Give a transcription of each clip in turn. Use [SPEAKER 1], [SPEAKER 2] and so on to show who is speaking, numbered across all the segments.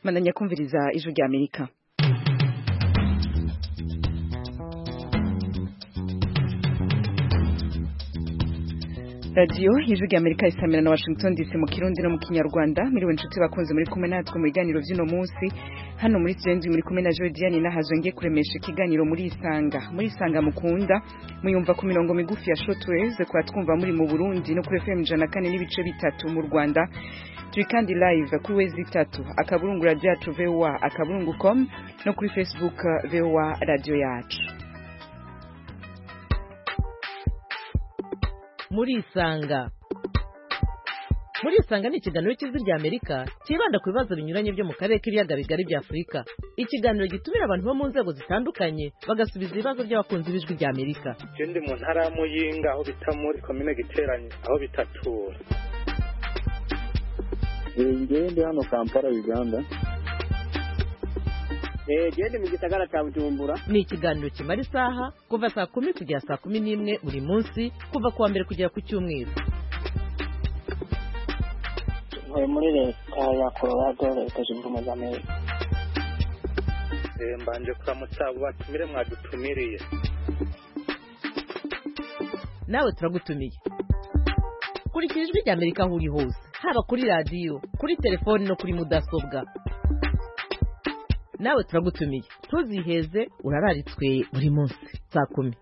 [SPEAKER 1] bananya kumviriza ijwi rya amerika radiyo ijwi rya amerika isamira na washington dc mu kirundi no mu kinyarwanda miriwe inshuti bakunze muri kumwe natwe mu biganiro by'uno munsi hano muri turenze muri kumwe na jodiane nahazo ngiye kuremesha ikiganiro muri isanga muri isanga mukunda muyumva ku mirongo migufi ya shotweze kwa twumva muri mu burundi no kuri fm ijana kane n'ibice bitatu mu rwanda turi kandi live kuri wezi itatu akaburungu radiyo yacu vowa akaburungu com no kuri facebook vowa radiyo yacu
[SPEAKER 2] muri isanga muri isanga ni ikiganiro cy'ijwi rya amerika cyibanda ku bibazo binyuranye byo mu karere k'ibiyaga bigari bya afurika ikiganiro gitumira abantu bo mu nzego zitandukanye bagasubiza ibibazo by'abakunzi b'ijwi rya amerika
[SPEAKER 3] je ndi mu ntara ya muyinga aho bita muri komine giteranye aho bitatura
[SPEAKER 4] njyewe ndi hano kampala uganda
[SPEAKER 5] gende mu gisagara cya bujumbura
[SPEAKER 2] ni ikiganiro kimara isaha kuva saa kumi kugera saa kumi n'imwe buri munsi kuva ku wa mbere kugera ku cyumweru
[SPEAKER 6] ntuye muri leta ya colorado leta zunze ubumwe za amerika
[SPEAKER 3] Eh, mbanje kuramutsa abo batumire mwadutumiriye
[SPEAKER 2] nawe turagutumiye kurikira ijwi rya amerika aho uri hose haba kuri radiyo kuri telefoni no kuri mudasobwa nawe turagutumiye ntuziheze urararitswe buri munsi saa kumi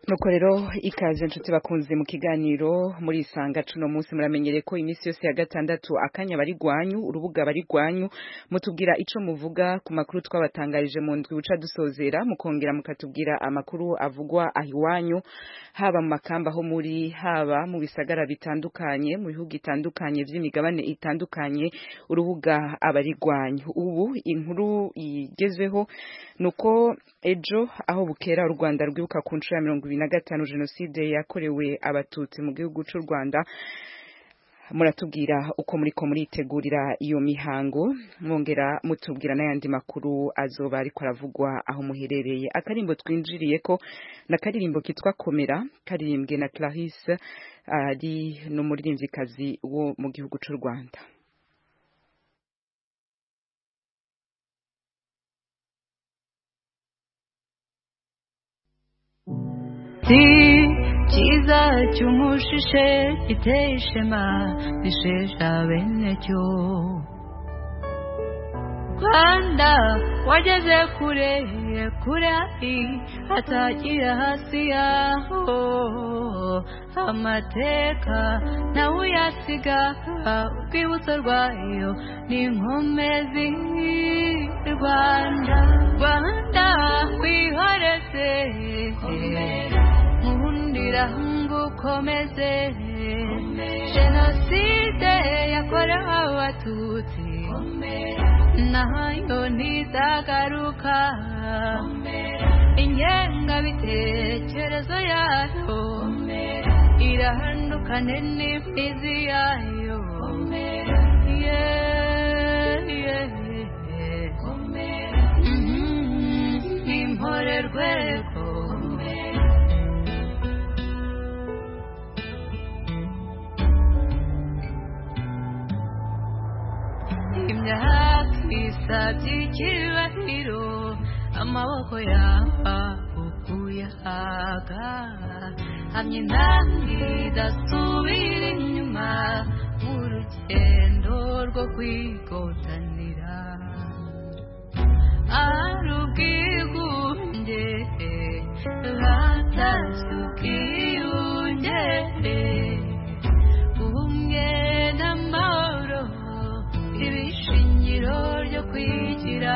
[SPEAKER 1] nuko rero ikaze inshuti bakunze mu kiganiro muri isanga cuno munsi muramenyereye ko iminsi yose ya gatandatu akanya bari gwanyu urubuga bari gwanyu mutubwira ico muvuga ku makuru twabatangarije mu ndwi buca dusozera mukongera mukatubwira amakuru avugwa aho iwanyu haba mu makamba aho muri haba mu bisagara bitandukanye mu bihugu bitandukanye by'imigabane itandukanye urubuga abarigwanyu ubu inkuru igezweho nuko ejo aho bukera u Rwanda rwibuka ku nshuro ya mirongo ibiri na gatanu jenoside yakorewe abatutsi mu gihugu cy'u Rwanda muratubwira uko muriko muritegurira iyo mihango mwongera mutubwira n'ayandi makuru azoba ariko aravugwa aho muherereye akarimbo twinjiriye ko ni akaririmbo kitwa komera karirimbwe na clarisse ari n'umuririmvyikazi wo mu gihugu cy'u rwanda
[SPEAKER 7] Ndi cyiza cy'umushishe giteye ishema bishesha bene cyo rwanda wageze kure kure atagira hasi yaho amateka nawe uyasiga urwibutso rwayo ni inkomezi rwanda rwanda wihoreze nkundira ngo ukomeze jenoside yakorewe abatutsi nayo ntizagaruka ingengabitekerezo yayo irahandukane n'imizi yayo Yeah, yeah, yeah. Mhm, Nimporerwego imyaka isabye icyubahiro amaboko yaba ukuyaga hamye nanjye idasubira inyuma mu rugendo rwo kwigotanira ari ubwigunge hatashye ubwiyunge ubumwe n'amahoro ibishingiro ryo kwigira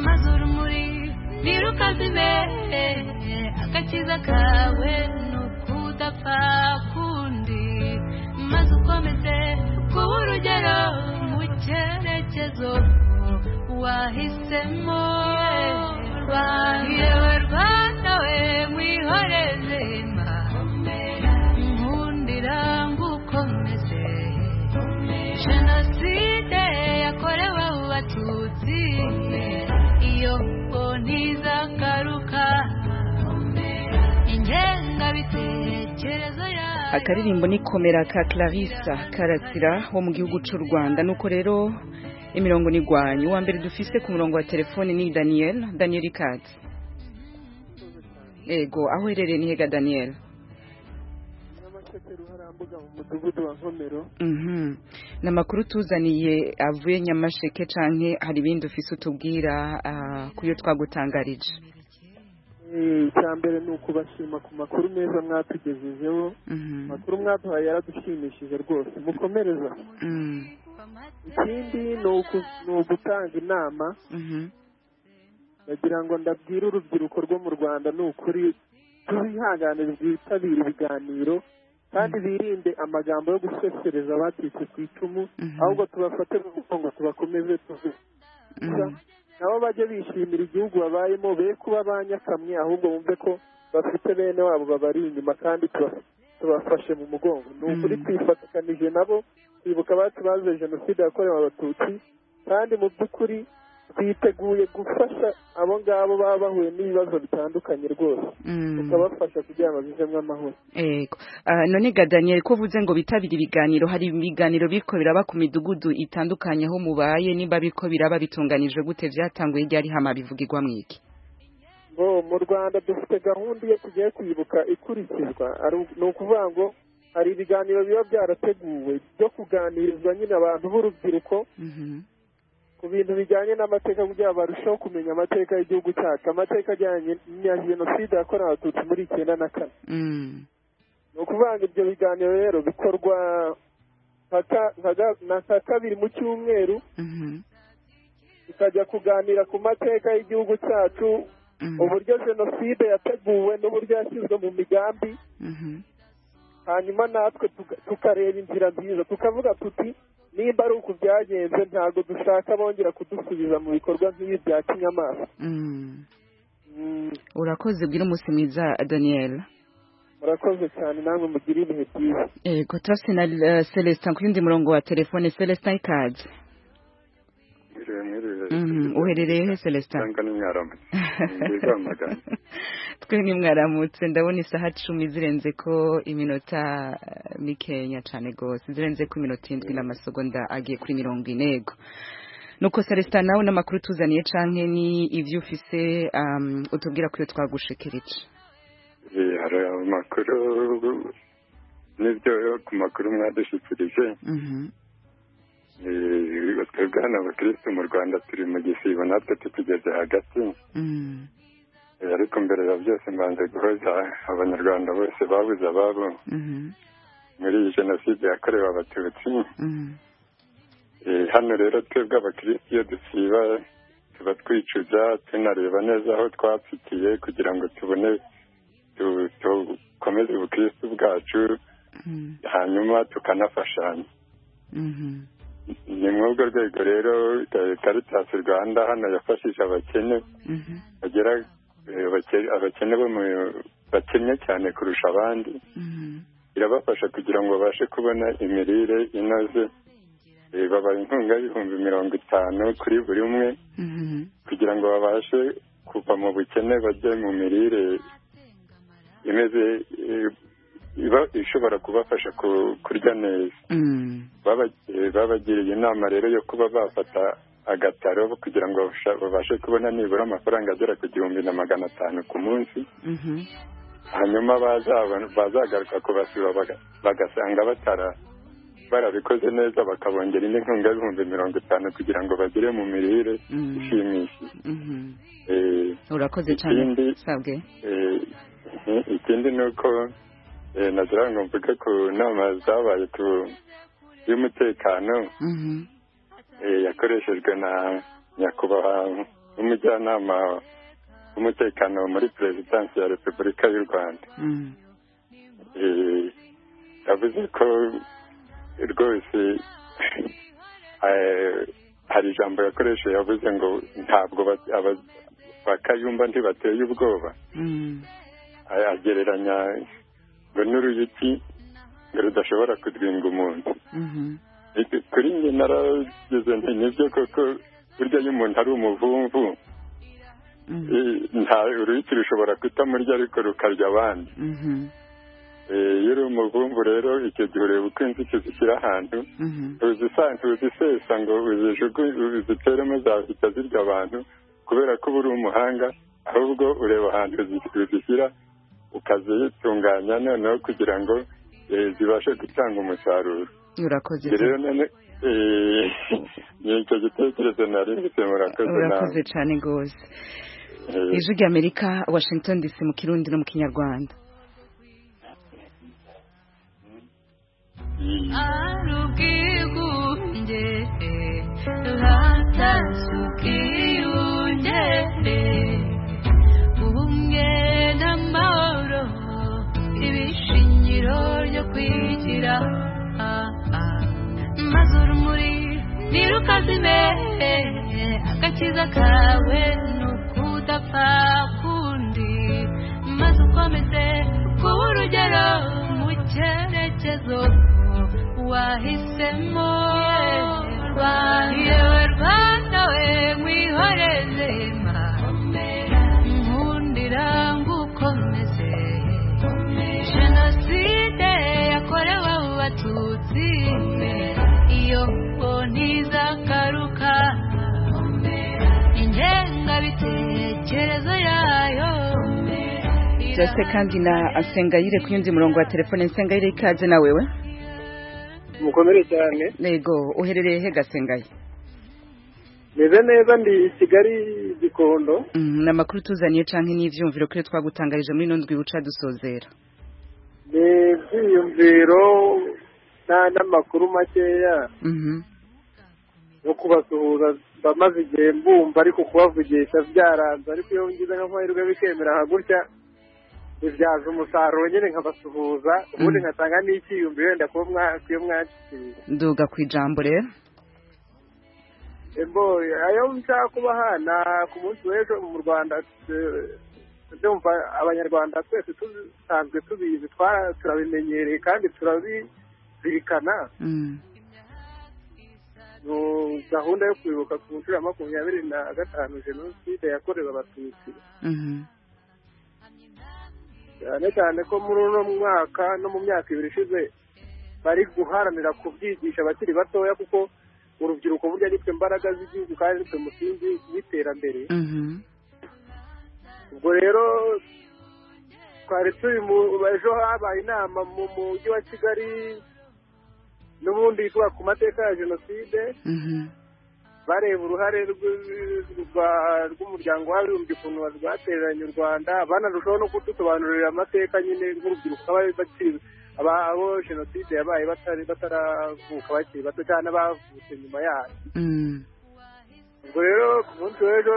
[SPEAKER 7] maze urumuri ntirukazime agakiza kawe ni ukudapfa kundi maze ukomeze kuba urugero mu cyerekezo wahisemo yewe rwanda we mwihoreze nkundira ngukomeze jenoside yakorewe abatutsi iyo ntizagaruka ingengabitekerezo yayo
[SPEAKER 1] akaririmbo ni komera ka clarissa karasira wo mu gihugu cy'u rwanda nuko rero imirongo ni igwanya uwa mbere dufise ku murongo wa telefone ni daniel daniel ikatsi ego aho uherereye ni hega daniel Mhm. ni amakuru tuzaniye avuye nyamasheke canke hari ibindi ufise utubwira ah, ku yo twagutangarije
[SPEAKER 8] icya mbere ni ukubashima ku makuru meza mwatugejejeho
[SPEAKER 1] Mhm.
[SPEAKER 8] amakuru mwaduhaye yaradushimishije rwose mukomereza
[SPEAKER 1] Mm.
[SPEAKER 8] ikindi ni uku- ni ugutanga inama
[SPEAKER 1] Mhm.
[SPEAKER 8] ndagira ngo ndabwire urubyiruko rwo mu rwanda ni ukuri tubihangane rwitabira ibiganiro kandi birinde amagambo yo gusesereza abatitse ku icumu
[SPEAKER 1] Mhm.
[SPEAKER 8] ahubwo tubafate mu mugongo tubakomeze tuzi
[SPEAKER 1] Mhm.
[SPEAKER 8] nabo bajye bishimira igihugu babayemo be kuba abanyakamwe ahubwo bumve ko bafite bene wabo babari inyuma kandi tuba- tubafashe mu mugongo ni ukuri
[SPEAKER 1] Mm.
[SPEAKER 8] twifatikanije nabo twibuka abacu bazize jenoside yakorewe abatutsi kandi mu by'ukuri twiteguye gufasha abo ngabo baba bahuye n'ibibazo bitandukanye rwose
[SPEAKER 1] Mm.
[SPEAKER 8] tukabafasha kugira ngo babivemo amahoro
[SPEAKER 1] Ego. Ah, none ga Daniel ko uvuze ngo bitabira ibiganiro hari ibiganiro biriko biraba ku midugudu itandukanye aho mubaye niba biriko biraba bitunganijwe gute vyatanguye ryari hama bivugirwa mwiki
[SPEAKER 8] ngo mu rwanda dufite gahunda iyo tugiye kwibuka ikurikizwa ari u- ni ukuvuga ngo hari ibiganiro biba byarateguwe byo kuganirizwa nyine abantu b'urubyiruko
[SPEAKER 1] Mhm.
[SPEAKER 8] ku bintu bijyanye n'amateka kugira ngo barusheho kumenya amateka y'igihugu cyacu amateka ajyanye na jenoside yakorewe abatutsi muri icyenda na kane
[SPEAKER 1] Mm.
[SPEAKER 8] ni ukuvuga ngo ibyo biganiro rero bikorwa nka ka- nka ga- na nka kabiri mu cyumweru
[SPEAKER 1] Mhm.
[SPEAKER 8] tukajya kuganira ku mateka y'igihugu cyacu
[SPEAKER 1] Mhm.
[SPEAKER 8] uburyo jenoside yateguwe n'uburyo yashyizwe mu migambi
[SPEAKER 1] Mhm.
[SPEAKER 8] hanyuma natwe tuka- tukareba inzira nziza tukavuga tuti nimba ari uku byagenze ntabwo dushaka bongera kudusubiza mu bikorwa nk'ibi bya kinyamaswa
[SPEAKER 1] Mm.
[SPEAKER 8] Mm,
[SPEAKER 1] Urakoze bwira umunsi mwiza Daniel.
[SPEAKER 8] murakoze cyane namwe mugire ibihe byiza
[SPEAKER 1] Ego turafise na eh, Celestin ku yundi murongo wa telefone Celestin ikaze. Mhm. Uherereye he Celestin?
[SPEAKER 9] cyangwa n'umwaramu Nziza amagana.
[SPEAKER 1] twe nimwaramutse ndabona isaha cumi zirenze ko iminota eh, mikeya cyane rwose zirenze ko iminota indwi n'amasegonda agiye kuri mirongo inego nuko celestin nawe n'amakuru tuzaniye canke ni ibyo ufise um, utubwira ko iyo twagushekereje
[SPEAKER 9] Eh, hari amakuru n'ibyo ku makuru mwadushyikirije
[SPEAKER 1] Mhm.
[SPEAKER 9] Eh, twebwe hano abakirisitu mu rwanda turi mu gisibo natwe tukigeze hagati
[SPEAKER 1] Mm.
[SPEAKER 9] Eh, ariko mbere ya byose mbanze guhoza abanyarwanda bose babuze ababo
[SPEAKER 1] Mhm.
[SPEAKER 9] muri iyi jenoside yakorewe abatutsi
[SPEAKER 1] Mhm.
[SPEAKER 9] Eh, hano rero twebwe abakirisitu iyo dusiba tuba twicuza tunareba neza aho twapfitiye kugira ngo tubone tu- dukomeze ubukirisitu bwacu
[SPEAKER 1] Mhm.
[SPEAKER 9] hanyuma tukanafashanya
[SPEAKER 1] Mhm.
[SPEAKER 9] ni muri urwo rwego rero eh, caritas rwanda hano yafashije abakene
[SPEAKER 1] Mhm.
[SPEAKER 9] bagera eh, abake- abakene bo mu bakennye cyane kurusha abandi
[SPEAKER 1] Mhm.
[SPEAKER 9] irabafasha kugira ngo babashe kubona imirire inoze Eh, babaha inkunga y'ibihumbi mirongo itanu kuri buri umwe
[SPEAKER 1] Mhm.
[SPEAKER 9] kugira ngo babashe kuva mu bukene bajye mu mirire imeze eh, iba ishobora kubafasha ku- kurya neza
[SPEAKER 1] Mm.
[SPEAKER 9] Baba- eh, babagiriye inama rero yo kuba bafata agataro kugira ngo babasha- babashe kubona nibura amafaranga agera ku gihumbi na magana atanu ku munsi
[SPEAKER 1] Mhm.
[SPEAKER 9] hanyuma bazabona- bazagaruka kubasiba baga- bagasanga batara barabikoze neza bakabongera indi nkunga y'ibihumbi mirongo itanu kugira ngo bagere mu mirire
[SPEAKER 1] Mm.
[SPEAKER 9] ishimishije
[SPEAKER 1] Mhm.
[SPEAKER 9] Eh,
[SPEAKER 1] urakoze cyane
[SPEAKER 9] Ikindi-
[SPEAKER 1] sabwe
[SPEAKER 9] eh, eh, ikindi ni uko eh, nagira ngo mvuge ku nama zabaye ku y'umutekano
[SPEAKER 1] Mhm.
[SPEAKER 9] Eh, yakoreshejwe na nyakubahwa umujyanama w'umutekano muri perezidansi ya repubulika y'u rwanda
[SPEAKER 1] Mm.
[SPEAKER 9] Eh, yavuze ko rwose eh, hari ijambo yakoresheje yavuze ngo ntabwo ba- aba- bakayumba ntibateye ubwoba
[SPEAKER 1] Mm.
[SPEAKER 9] A- agereranya ngo n'uruyuki ngo rudashobora kudwinga umuntu
[SPEAKER 1] Mhm.
[SPEAKER 9] Iki- kuri njye narageze nti nibyo koko burya iyo umuntu ari umuvumvu
[SPEAKER 1] Mhm.
[SPEAKER 9] i- nta uruyuki rushobora kutamurya ariko rukarya abandi
[SPEAKER 1] Mhm.
[SPEAKER 9] iyo uri umuvumvu rero icyo gihe ureba uko inzitizi ushyira ahantu uzisesa ngo uziteremo zahita zirya abantu kubera ko uba uri umuhanga ahubwo ureba ahantu uzishyira ukazitunganya noneho kugira ngo zibashe gutanga umusaruro
[SPEAKER 1] urakoze
[SPEAKER 9] rero none ni icyo gitekerezo nari mfite murakoze nawe
[SPEAKER 1] urakoze cyane rwose ijwi rya amerika washington dc mu kirundi no mu kinyarwanda
[SPEAKER 7] arubwigubye hatasukiunde ubumwe n'amahoro ibishingiro byo kwigira maze urumuri ntirukazime agakiza kawe ni ukudapfa kundi maze ukomeze kuba urugero mu cyerekezo wahisemo rwayewe rwanawe mwihoreze nkundira ngukomeze jenoside yakorewe abatutsi iyo ntizagaruka ingengabitekerezo yayo
[SPEAKER 1] byose kandi na asengayire ku yundi murongo wa telefone nsengayire ikaze na wewe
[SPEAKER 3] mukomere cyane
[SPEAKER 1] nego uherereye he gasengaye
[SPEAKER 3] meze neza ndi i kigali gikondo
[SPEAKER 1] Mhm, ni amakuru tuzaniye canke n'ivyumviro kuri twagutangarije muri ino ndwi buca dusozera
[SPEAKER 3] ni ibyiyumviro na- n'amakuru makeya
[SPEAKER 1] Mhm.
[SPEAKER 3] no kubasuhuza mba maze igihe mbumva ariko kubavugisha byaranze ariko iyo ngize nk'amahirwe bikemera nka gutya bibyaza umusaruro nyine nkabasuhuza ubundi
[SPEAKER 1] Mm.
[SPEAKER 3] nkatanga n'icyiyumviro wenda kuba mwakwiye mwakiriye
[SPEAKER 1] nduga ku ijambo rero
[SPEAKER 3] Ebo, ayo nshaka kubaha ni ku munsi w'ejo mu Rwanda eh, ndumva abanyarwanda twese dusanzwe tubizi twara- turabimenyereye kandi turabizirikana
[SPEAKER 1] Mhm.
[SPEAKER 3] No, gahunda yo kwibuka ku nshuro ya makumyabiri na gatanu jenoside yakorewe abatutsi
[SPEAKER 1] Mhm.
[SPEAKER 3] cyane cyane ko muri uno mwaka no mu myaka ibiri ishize bari guharanira kubyigisha abakiri batoya kuko urubyiruko burya ari twe mbaraga z'igihugu kandi ari twe musingi w'iterambere
[SPEAKER 1] Mhm.
[SPEAKER 3] ubwo rero twari turi mu ejo habaye inama mu mujyi wa kigali n'ubundi ivuga ku mateka ya jenoside
[SPEAKER 1] Mhm.
[SPEAKER 3] bareba uruhare rw- rwa- rw'umuryango w'abibumbye ukuntu rwatereranye u rwanda banarushaho no kudusobanurira amateka nyine nk'urubyiruko bari bakiri aba- abo jenoside yabaye batari bataravuka bakiri bato cyane abavutse nyuma yayo
[SPEAKER 1] Mhm.
[SPEAKER 3] ubwo rero ku munsi w'ejo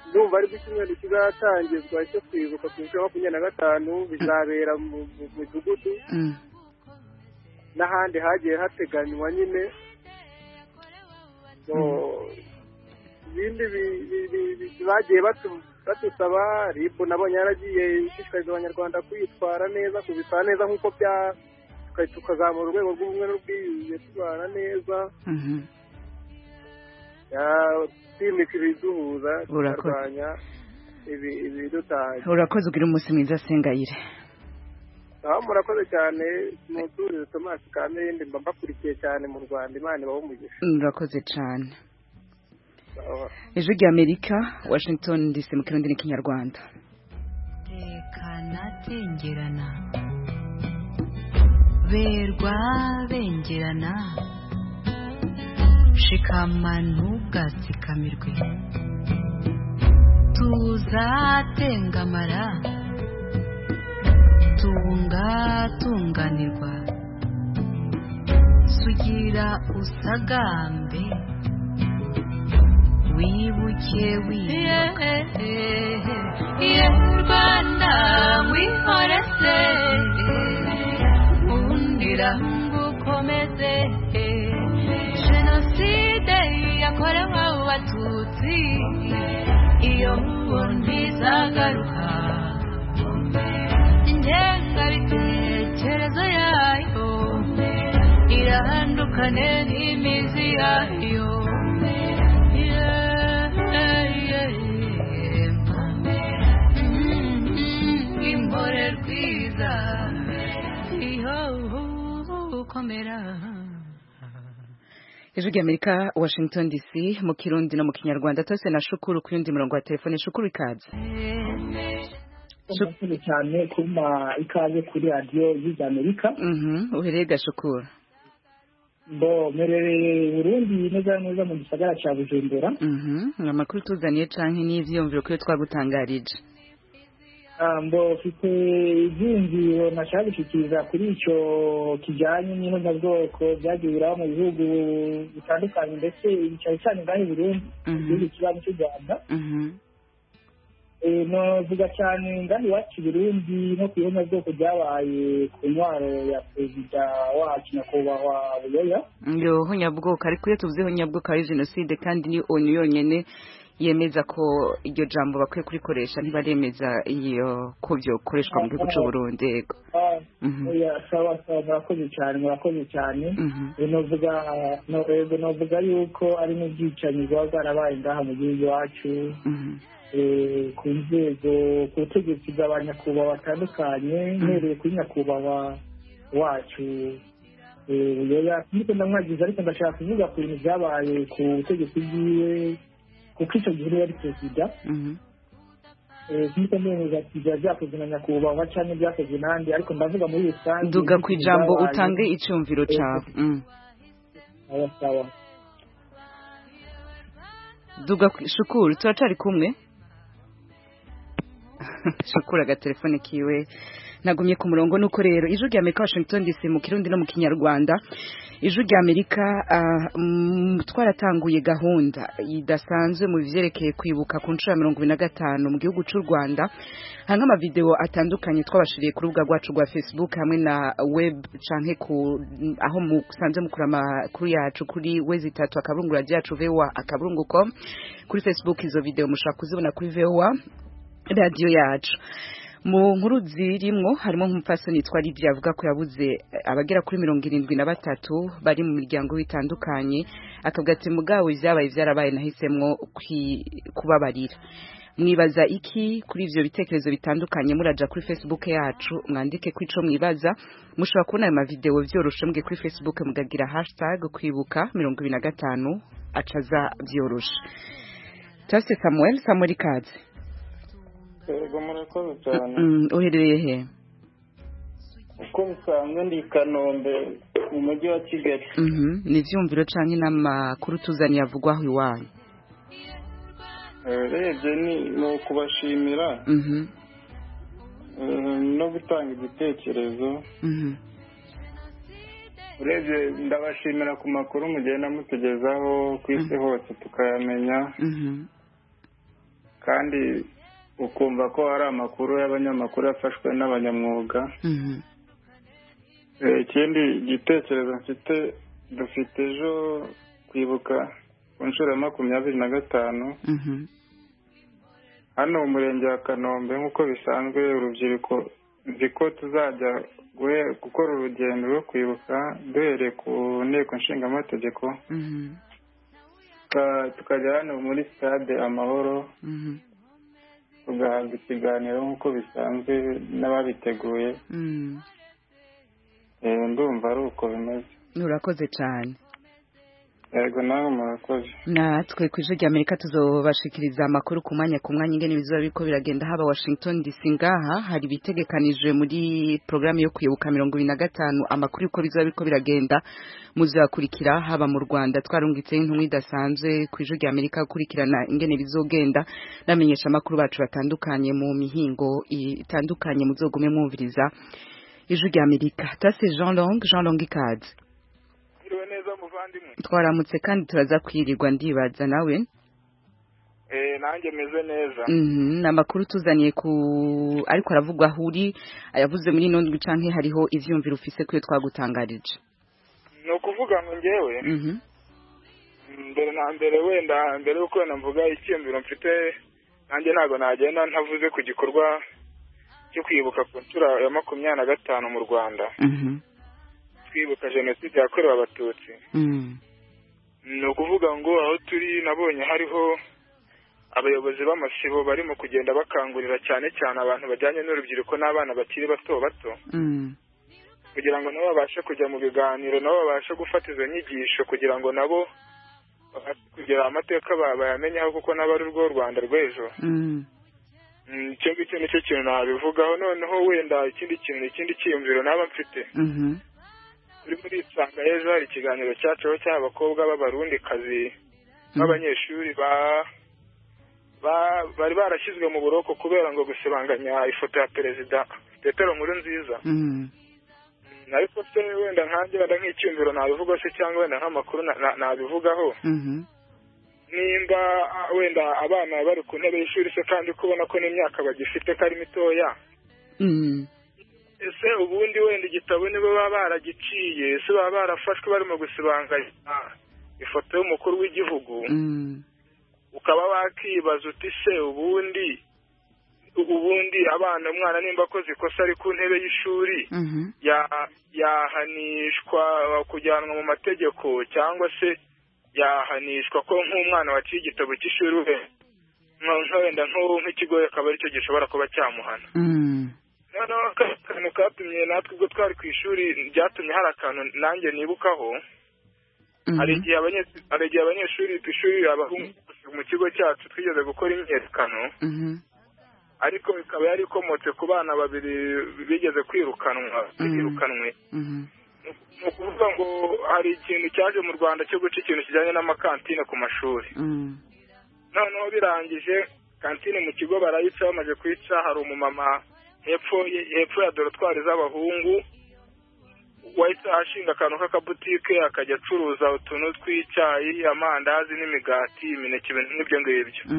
[SPEAKER 3] ndumva aribwo icyumweru kizatangizwa cyo kwibuka ku nshuro ya makumyabiri na gatanu bizabera mu mu midugudu
[SPEAKER 1] Mhm.
[SPEAKER 3] n'ahandi hagiye hateganywa nyine So, ibindi bi- bi- bi- bi- bagiye batu- batusaba rib nabonye yaragiye ishishikariza abanyarwanda kwitwara neza kubitwara neza nk'uko bya tuka- tukazamura urwego rw'ubumwe n'ubwiyunge tubana neza
[SPEAKER 1] Mhm.
[SPEAKER 3] Ya- twimika ibiduhuza
[SPEAKER 1] Urakoze.
[SPEAKER 3] tukarwanya ibi- ibidutanya
[SPEAKER 1] urakoze ugira umunsi mwiza sengayire
[SPEAKER 3] aho murakoze cyane muturize tomasi kamerindi mba mbakurikiye cyane mu rwanda imana ibaho umugisha
[SPEAKER 1] urakoze cyane
[SPEAKER 3] Sawa.
[SPEAKER 1] ijwi rya amerika washington dc mu kirundi n'ikinyarwanda
[SPEAKER 7] tekana tengerana berwa bengerana shikama ntugazikamirwe tuzatengamara tungatunganirwa sugira usagambe wibuke wibuka ye rwanda wihoreze undira ngukomeze jenoside yakorewe abatutsi iyo ntizagaruka ingengabitekerezo yayo irahandukane n'imizi yayo Yeah, yeah, yeah. Mm, mm, impore rwiza
[SPEAKER 10] gukomera
[SPEAKER 1] ijwi ry'amerika washington dc mu kirundi no mu kinyarwanda twese na shukuru ku yundi murongo wa telefone shukuru ikaze
[SPEAKER 6] murakoze cyane kuma ikaze kuri radiyo y'iza amerika
[SPEAKER 1] Mhm, uhereye gashukura
[SPEAKER 6] bo mperereye i burundi neza na neza mu gisagara cya bujumbura
[SPEAKER 1] Mhm, ni amakuru tuzaniye canke n'ivyiyumviro kuyo twagutangarije
[SPEAKER 6] Ah, mbo mfite ibyiyumviro nashaka gushyikiriza kuri icyo kijyanye n'ihuzabwoko byagiye biraho mu bihugu bitandukanye ndetse cyane cyane ngaho i burundi mu
[SPEAKER 1] Mhm.
[SPEAKER 6] gihugu kibanza cy'u rwanda
[SPEAKER 1] Mhm,
[SPEAKER 6] Eh, navuga cyane ngana iwacu i burundi no ku ihuzabwoko ryabaye ku ntwaro ya perezida wacu nyakubahwa buyoya
[SPEAKER 1] yoho nyabwoko ariko iyo tuvuzeho nyabwoko ari jenoside kandi ni onu yonyene yemeza ko iryo jambo bakwiye kurikoresha ntibaremeza iyo ko byokoreshwa mu gihugu c'uburundi yego
[SPEAKER 6] Ah,
[SPEAKER 1] Mhm.
[SPEAKER 6] oya, sawa sawa murakoze cyane murakoze cyane
[SPEAKER 1] Mhm.
[SPEAKER 6] Eh, novuga no- eh, novuga yuko ari n'ubwicanyi bwaba bwarabaye ngaha mu gihugu iwacu
[SPEAKER 1] Mhm.
[SPEAKER 6] eh, ku nzego ku butegetsi bwa ba nyakubahwa batandukanye mpereye kuri nyakubahwa wacu eh, buyoya niko ndamwagiza ariko ndashaka kuvuga ku bintu byabaye ku butegetsi bwiwe kuko icyo gihe yari perezida
[SPEAKER 1] Mhm.
[SPEAKER 6] nk'uko ndemeza ati biba byakozwe na nyakubahwa cyangwa byakozwe n'andi ariko ndavuga muri rusange
[SPEAKER 1] duga ku ijambo utange icyumviro cyawe Mhm.
[SPEAKER 6] Sawa, sawa.
[SPEAKER 1] duga ku shukuru turacari kumwe shukura agatelefone kiwe nagumye ku murongo nuko rero ijwi rya amerika washington dc mu kirundi no mu kinyarwanda ijwi rya amerika ah, mm, twaratanguye gahunda idasanzwe mu byerekeye kwibuka ku nshuro ya mirongo ibiri na gatanu mu gihugu cy'u rwanda hamwe amavidewo atandukanye twabashiriye ku rubuga rwacu rwa facebook hamwe na web canke ku aho musanze mukura amakuru yacu kuri wezi itatu akaburungu radiyo yacu vowa akaburungu com kuri facebook izo videwo mushobora kuzibona kuri vowa radiyo yacu mu nkuru zirimwo harimo nk'umupfasoni yitwa Lydia avuga ko yabuze eh, abagera kuri mirongo irindwi na batatu bari mu miryango bitandukanye akavuga ati mugabo ibyabaye byarabaye nahisemo kwi- kubabarira mwibaza iki kuri ivyo bitekerezo bitandukanye muraja kuri facebook yacu mwandike ko ico mwibaza mushobora kubona ayo mavideo vyoroshe mbwe kuri facebook mugagira hashtag kwibuka mirongo ibiri na gatanu acaza vyoroshe tase samuel samuel kazi
[SPEAKER 11] yego murakoze cyane
[SPEAKER 1] Mm, uherereye he
[SPEAKER 11] uko bisanzwe ndi i kanombe mu mujyi wa kigali
[SPEAKER 1] Mhm, ni ivyumviro canke n'amakuru tuzaniye avugwa aho iwanyu
[SPEAKER 11] Eh, urebye ni ni ukubashimira
[SPEAKER 1] Mhm,
[SPEAKER 11] eh, no gutanga igitekerezo
[SPEAKER 1] mhm,
[SPEAKER 11] urebye ndabashimira ku makuru mugenda mutugezaho ku isi hose tukayamenya
[SPEAKER 1] mhm,
[SPEAKER 11] kandi ukumva ko hari amakuru y'abanyamakuru yafashwe n'abanyamwuga
[SPEAKER 1] mhm,
[SPEAKER 11] Eh, ikindi gitekerezo mfite dufite ejo kwibuka ku nshuro ya makumyabiri na gatanu
[SPEAKER 1] mhm,
[SPEAKER 11] hano mu murenge wa kanombe nk'uko bisanzwe urubyiruko nzi ko tuzajya guhe- gukora urugendo rwo kwibuka duhereye ku nteko nshingamategeko
[SPEAKER 1] mhm,
[SPEAKER 11] tuka- tukajya hano muri sitade amahoro
[SPEAKER 1] mhm,
[SPEAKER 11] tugahabwa ikiganiro nk'uko bisanzwe n'ababiteguye
[SPEAKER 1] mhm.
[SPEAKER 11] Eh, ndumva ari uko bimeze
[SPEAKER 1] urakoze cane
[SPEAKER 11] yego nawe murakoze
[SPEAKER 1] natwe ku ijwi ry'amerika tuzobashikiriza amakuru ku mwanya ku mwanya ingene bizoba biriko biragenda haba washington dc ngaha hari ibitegekanijwe muri porogaramu yo kwibuka mirongo ibiri na gatanu amakuru y'uko bizoba biriko biragenda muzakurikira haba mu rwanda twarungitseho intumwa idasanzwe ku ijwi ry'amerika gukurikirana ingene bizogenda n'amenyesha amakuru bacu batandukanye mu mihingo itandukanye muzogume mwumviriza ijwi ry'amerika tase jean long jean long ikaze
[SPEAKER 4] Mwiriwe neza muvandimwe
[SPEAKER 1] twaramutse kandi turaza kwirirwa ndibaza nawe
[SPEAKER 4] eh nanjye meze neza
[SPEAKER 1] Mhm, ni amakuru tuzaniye ku ariko aravugwa aho uri ayavuze muri ino ndwi canke hariho ivyumviro ufise kuyo twagutangarije
[SPEAKER 4] ni ukuvuga ngo ngewe
[SPEAKER 1] Mhm,
[SPEAKER 4] mbere na mbere wenda mbere y'uko wenda mvuga icyiyumviro mfite nanjye ntabwo nagenda ntavuze ku gikorwa cyo kwibuka ku nshuro ya makumyabiri na gatanu mu rwanda
[SPEAKER 1] mhm,
[SPEAKER 4] twibuka jenoside yakorewe abatutsi
[SPEAKER 1] mhm,
[SPEAKER 4] ni ukuvuga ngo aho turi nabonye hariho abayobozi b'amasibo barimo kugenda bakangurira cyane cyane abantu bajyanye n'urubyiruko n'abana bakiri bato bato
[SPEAKER 1] mhm,
[SPEAKER 4] kugira ngo nabo babashe kujya mu biganiro nabo babashe gufata izo nyigisho kugira ngo nabo babashe kugira amateka ba- bayamenyeho kuko nabo ari rwo rwanda rw'ejo Mm, icyo ngicyo nicyo kintu nabivugaho noneho wenda ikindi kintu ikindi cyiyumviro naba mfite turi muri isanga heza hari ikiganiro cyaciho cy'abakobwa b'abarundikazi b'abanyeshuri ba ba- bari barashyizwe mu buroko kubera ngo gusibanganya ifoto ya perezida petero nkuru nziza ariko se wenda nkanjye wenda nk'icyumviro nabivuga se cyangwa wenda nk'amakuru na- na- nabivugaho nimba ah, wenda abana bari ku ntebe y'ishuri se kandi ko ubona ko n'imyaka bagifite ko ari mitoya ese ubundi wenda igitabo nibo baba baragiciye ese baba barafashwe barimo gusibanganya ifoto y'umukuru w'igihugu ukaba wakibaza uti se ubundi ubundi abana umwana nimba akoze ikosa ari ku ntebe y'ishuri ya- yahanishwa kujyanwa mu mategeko cyangwa se yahanishwa ko nk'umwana waciye igitabo cy'ishuri we nka- nka wenda nk'ubu nk'ikigo akaba aricyo gishobora kuba cyamuhana noneho aka kantu katumye natwe ubwo twari ku ishuri byatumye hari akantu nanjye nibukaho hari igihe abanyeshuri hari igihe abanyeshuri ku ishuri abahungu mu kigo cyacu twigeze gukora imyiyerekano ariko bikaba yari ikomotse ku bana babiri bigeze kwirukanwa birukanwe ni ukuvuga ngo hari ikintu cyaje mu rwanda cyo guca ikintu kijyanye n'amakantine ku mashuri noneho birangije kantine mu kigo barayica bamaze kuyica hari umumama hepfo ye- hepfo ya dorotwari z'abahungu wahise ashinga akantu k'akabutike akajya acuruza utuntu tw'icyayi amandazi n'imigati imineke ibintu nk'ibyo ngibyo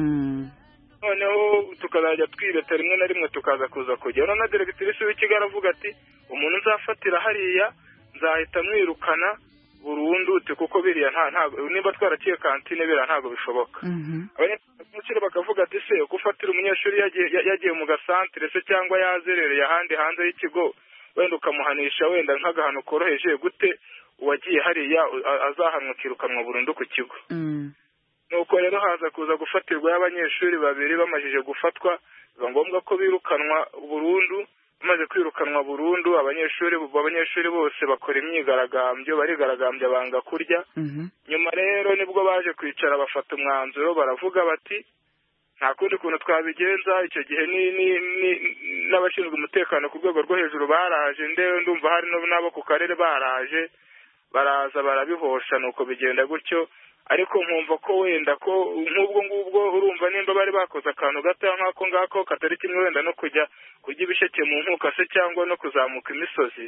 [SPEAKER 4] noneho tukazajya twireta rimwe na rimwe tukaza kuza kujya noneho na deregitirise w'ikigo aravuga ati umuntu nzafatira hariya nzahita mwirukana burundu uti kuko biriya nta ntabwo niba twaraciye kantine biriya ntabwo bishoboka abanyeshuri bakavuga ati se uko ufatira umunyeshuri yagiye ya- yagiye mu gasantere se cyangwa yazerereye ahandi hanze y'ikigo wenda ukamuhanisha wenda nk'agahano koroheje gute uwagiye hariya u- a- azahanwa akirukanwa burundu ku kigo nuko rero haza kuza gufatirwa y'abanyeshuri babiri bamajije gufatwa biba ngombwa ko birukanwa burundu bamaze kwirukanwa burundu abanyeshuri abanyeshuri bose bakora imyigaragambyo barigaragambya banga kurya nyuma rero nibwo baje kwicara bafata umwanzuro baravuga bati nta kundi kuntu twabigenza icyo gihe ni ni- ni- n'abashinzwe umutekano ku rwego rwo hejuru baraje ndewe ndumva hari no- n'abo ku karere baraje baraza barabihosha nuko bigenda gutyo ariko nkumva ko wenda ko nk'ubwo ngubwo urumva nimba bari bakoze akantu gato nk'ako ngako katari kimwe wenda no kujya kurya ibisheke mu nkuka se cyangwa no kuzamuka imisozi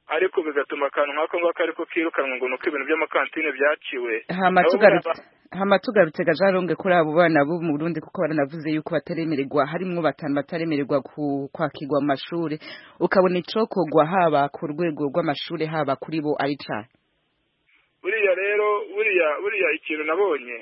[SPEAKER 4] ariko bigatuma akantu nk'ako ngako ariko kirukanwa ngo ni uko ibintu by'amakantine byaciwe
[SPEAKER 1] hama
[SPEAKER 4] Nabo
[SPEAKER 1] tugarutse
[SPEAKER 4] baraba-
[SPEAKER 1] hama tugarutse gajaronge kuri abo bana bo mu Burundi kuko baranavuze yuko bataremererwa harimwo batanu bataremererwa ku- kwakirwa mu mashuri ukabona icokogwa haba ku rwego rw'amashuri haba kuri bo ari cyaha
[SPEAKER 4] buriya rero buriya buriya ikintu nabonye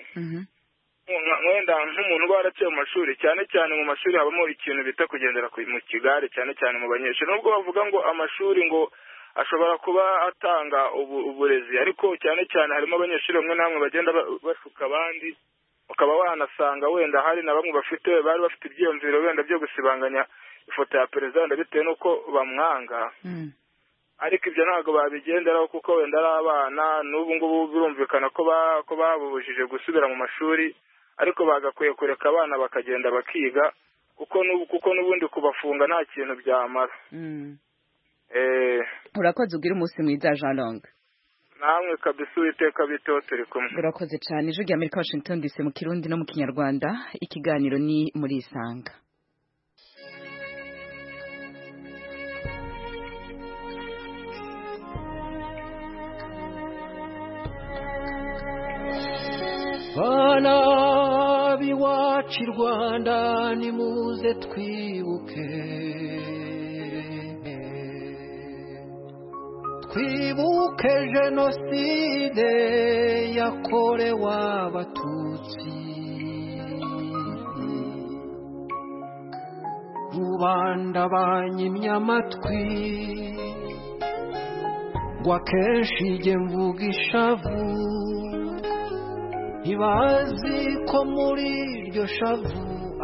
[SPEAKER 4] nka- wenda nk'umuntu uba waraciye mu mashuri cyane cyane mu mashuri habamo ikintu bita kugendera ku- mu kigare cyane cyane mu banyeshuri nubwo bavuga ngo amashuri ngo ashobora kuba atanga ubu- uburezi ariko cyane cyane harimo abanyeshuri bamwe na bamwe bagenda ba- bashuka abandi ukaba wanasanga wenda hari na bamwe bafite bari bafite ibyiyumviro wenda byo gusibanganya ifoto ya perezida wenda bitewe n'uko bamwanga ariko ibyo ntabwo babigenderaho kuko wenda ari abana n'ubu ngubu birumvikana ko ba- ko babubujije gusubira mu mashuri ariko bagakwiye kureka abana bakagenda bakiga kuko n'ubu kuko n'ubundi kubafunga nta kintu byamara Eh,
[SPEAKER 1] urakoze ubwira umunsi mwiza jaronge
[SPEAKER 4] namwe kabisa uwiteka biteho turi kumwe
[SPEAKER 1] urakoze cyane ijwi rya amerika washington dc mu kirundi no mu kinyarwanda ikiganiro ni muri isanga
[SPEAKER 12] bana b'iwacu i rwanda nimuze twibuke twibuke jenoside yakorewe abatutsi rubanda banyimye amatwi ngo akenshi jye mvuga ishavu ntibazi ko muri iryo shavu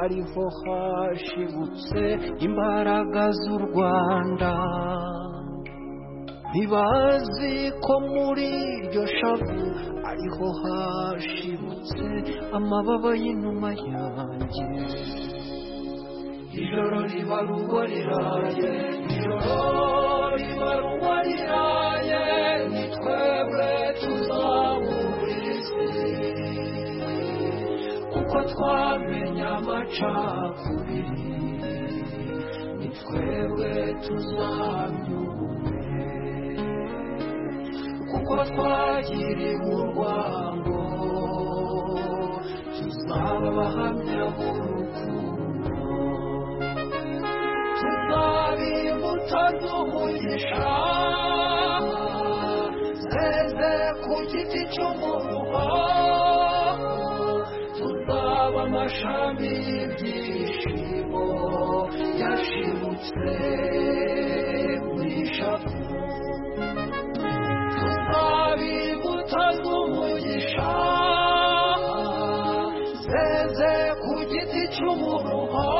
[SPEAKER 12] ariho hashibutse imbaraga z'u rwanda
[SPEAKER 13] ntibazi ko muri iryo shavu ariho hashibutse amababa y'inuma yanjye ijoro riba ruboreraye ijoro riba ruboreraye ni twebwe tuzabura isi kuko twamenye amacakubiri ni twebwe tuzamyume kuko twagiriwe urwango tuzaba abahamya b'urukundo tuzaba imbuto z'umugisha zeze ku giti cy'umuruho tuzaba amashami y'ibyishimo yashibutse muri shapu imbuto z'umugisha zeze ku giti cy'umuruho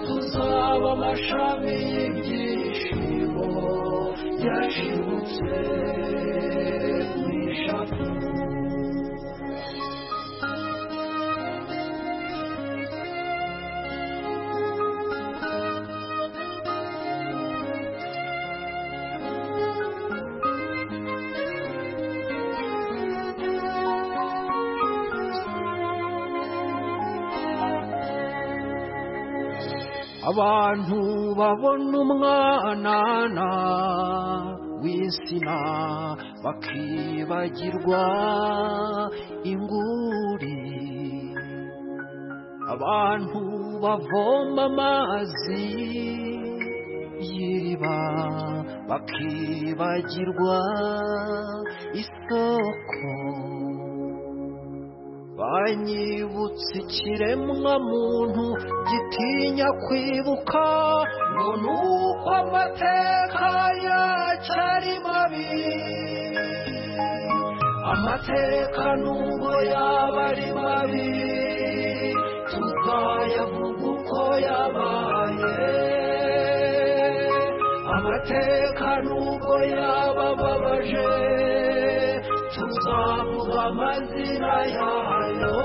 [SPEAKER 13] tuzaba amashami y'ibyishimo yashibutse mu ishami abantu babona umwanana w'insina bakibagirwa inguri abantu bavoma amazi y'iriba bakibagirwa isoko banyibutse ikiremwa muntu gitinya kwibuka ngo ni uko amateka yacyo ari mabi amateka nubwo yaba ari mabi tuzayavuga uko yabaye amateka nubwo yaba ababaje tuzavuga amazina yayo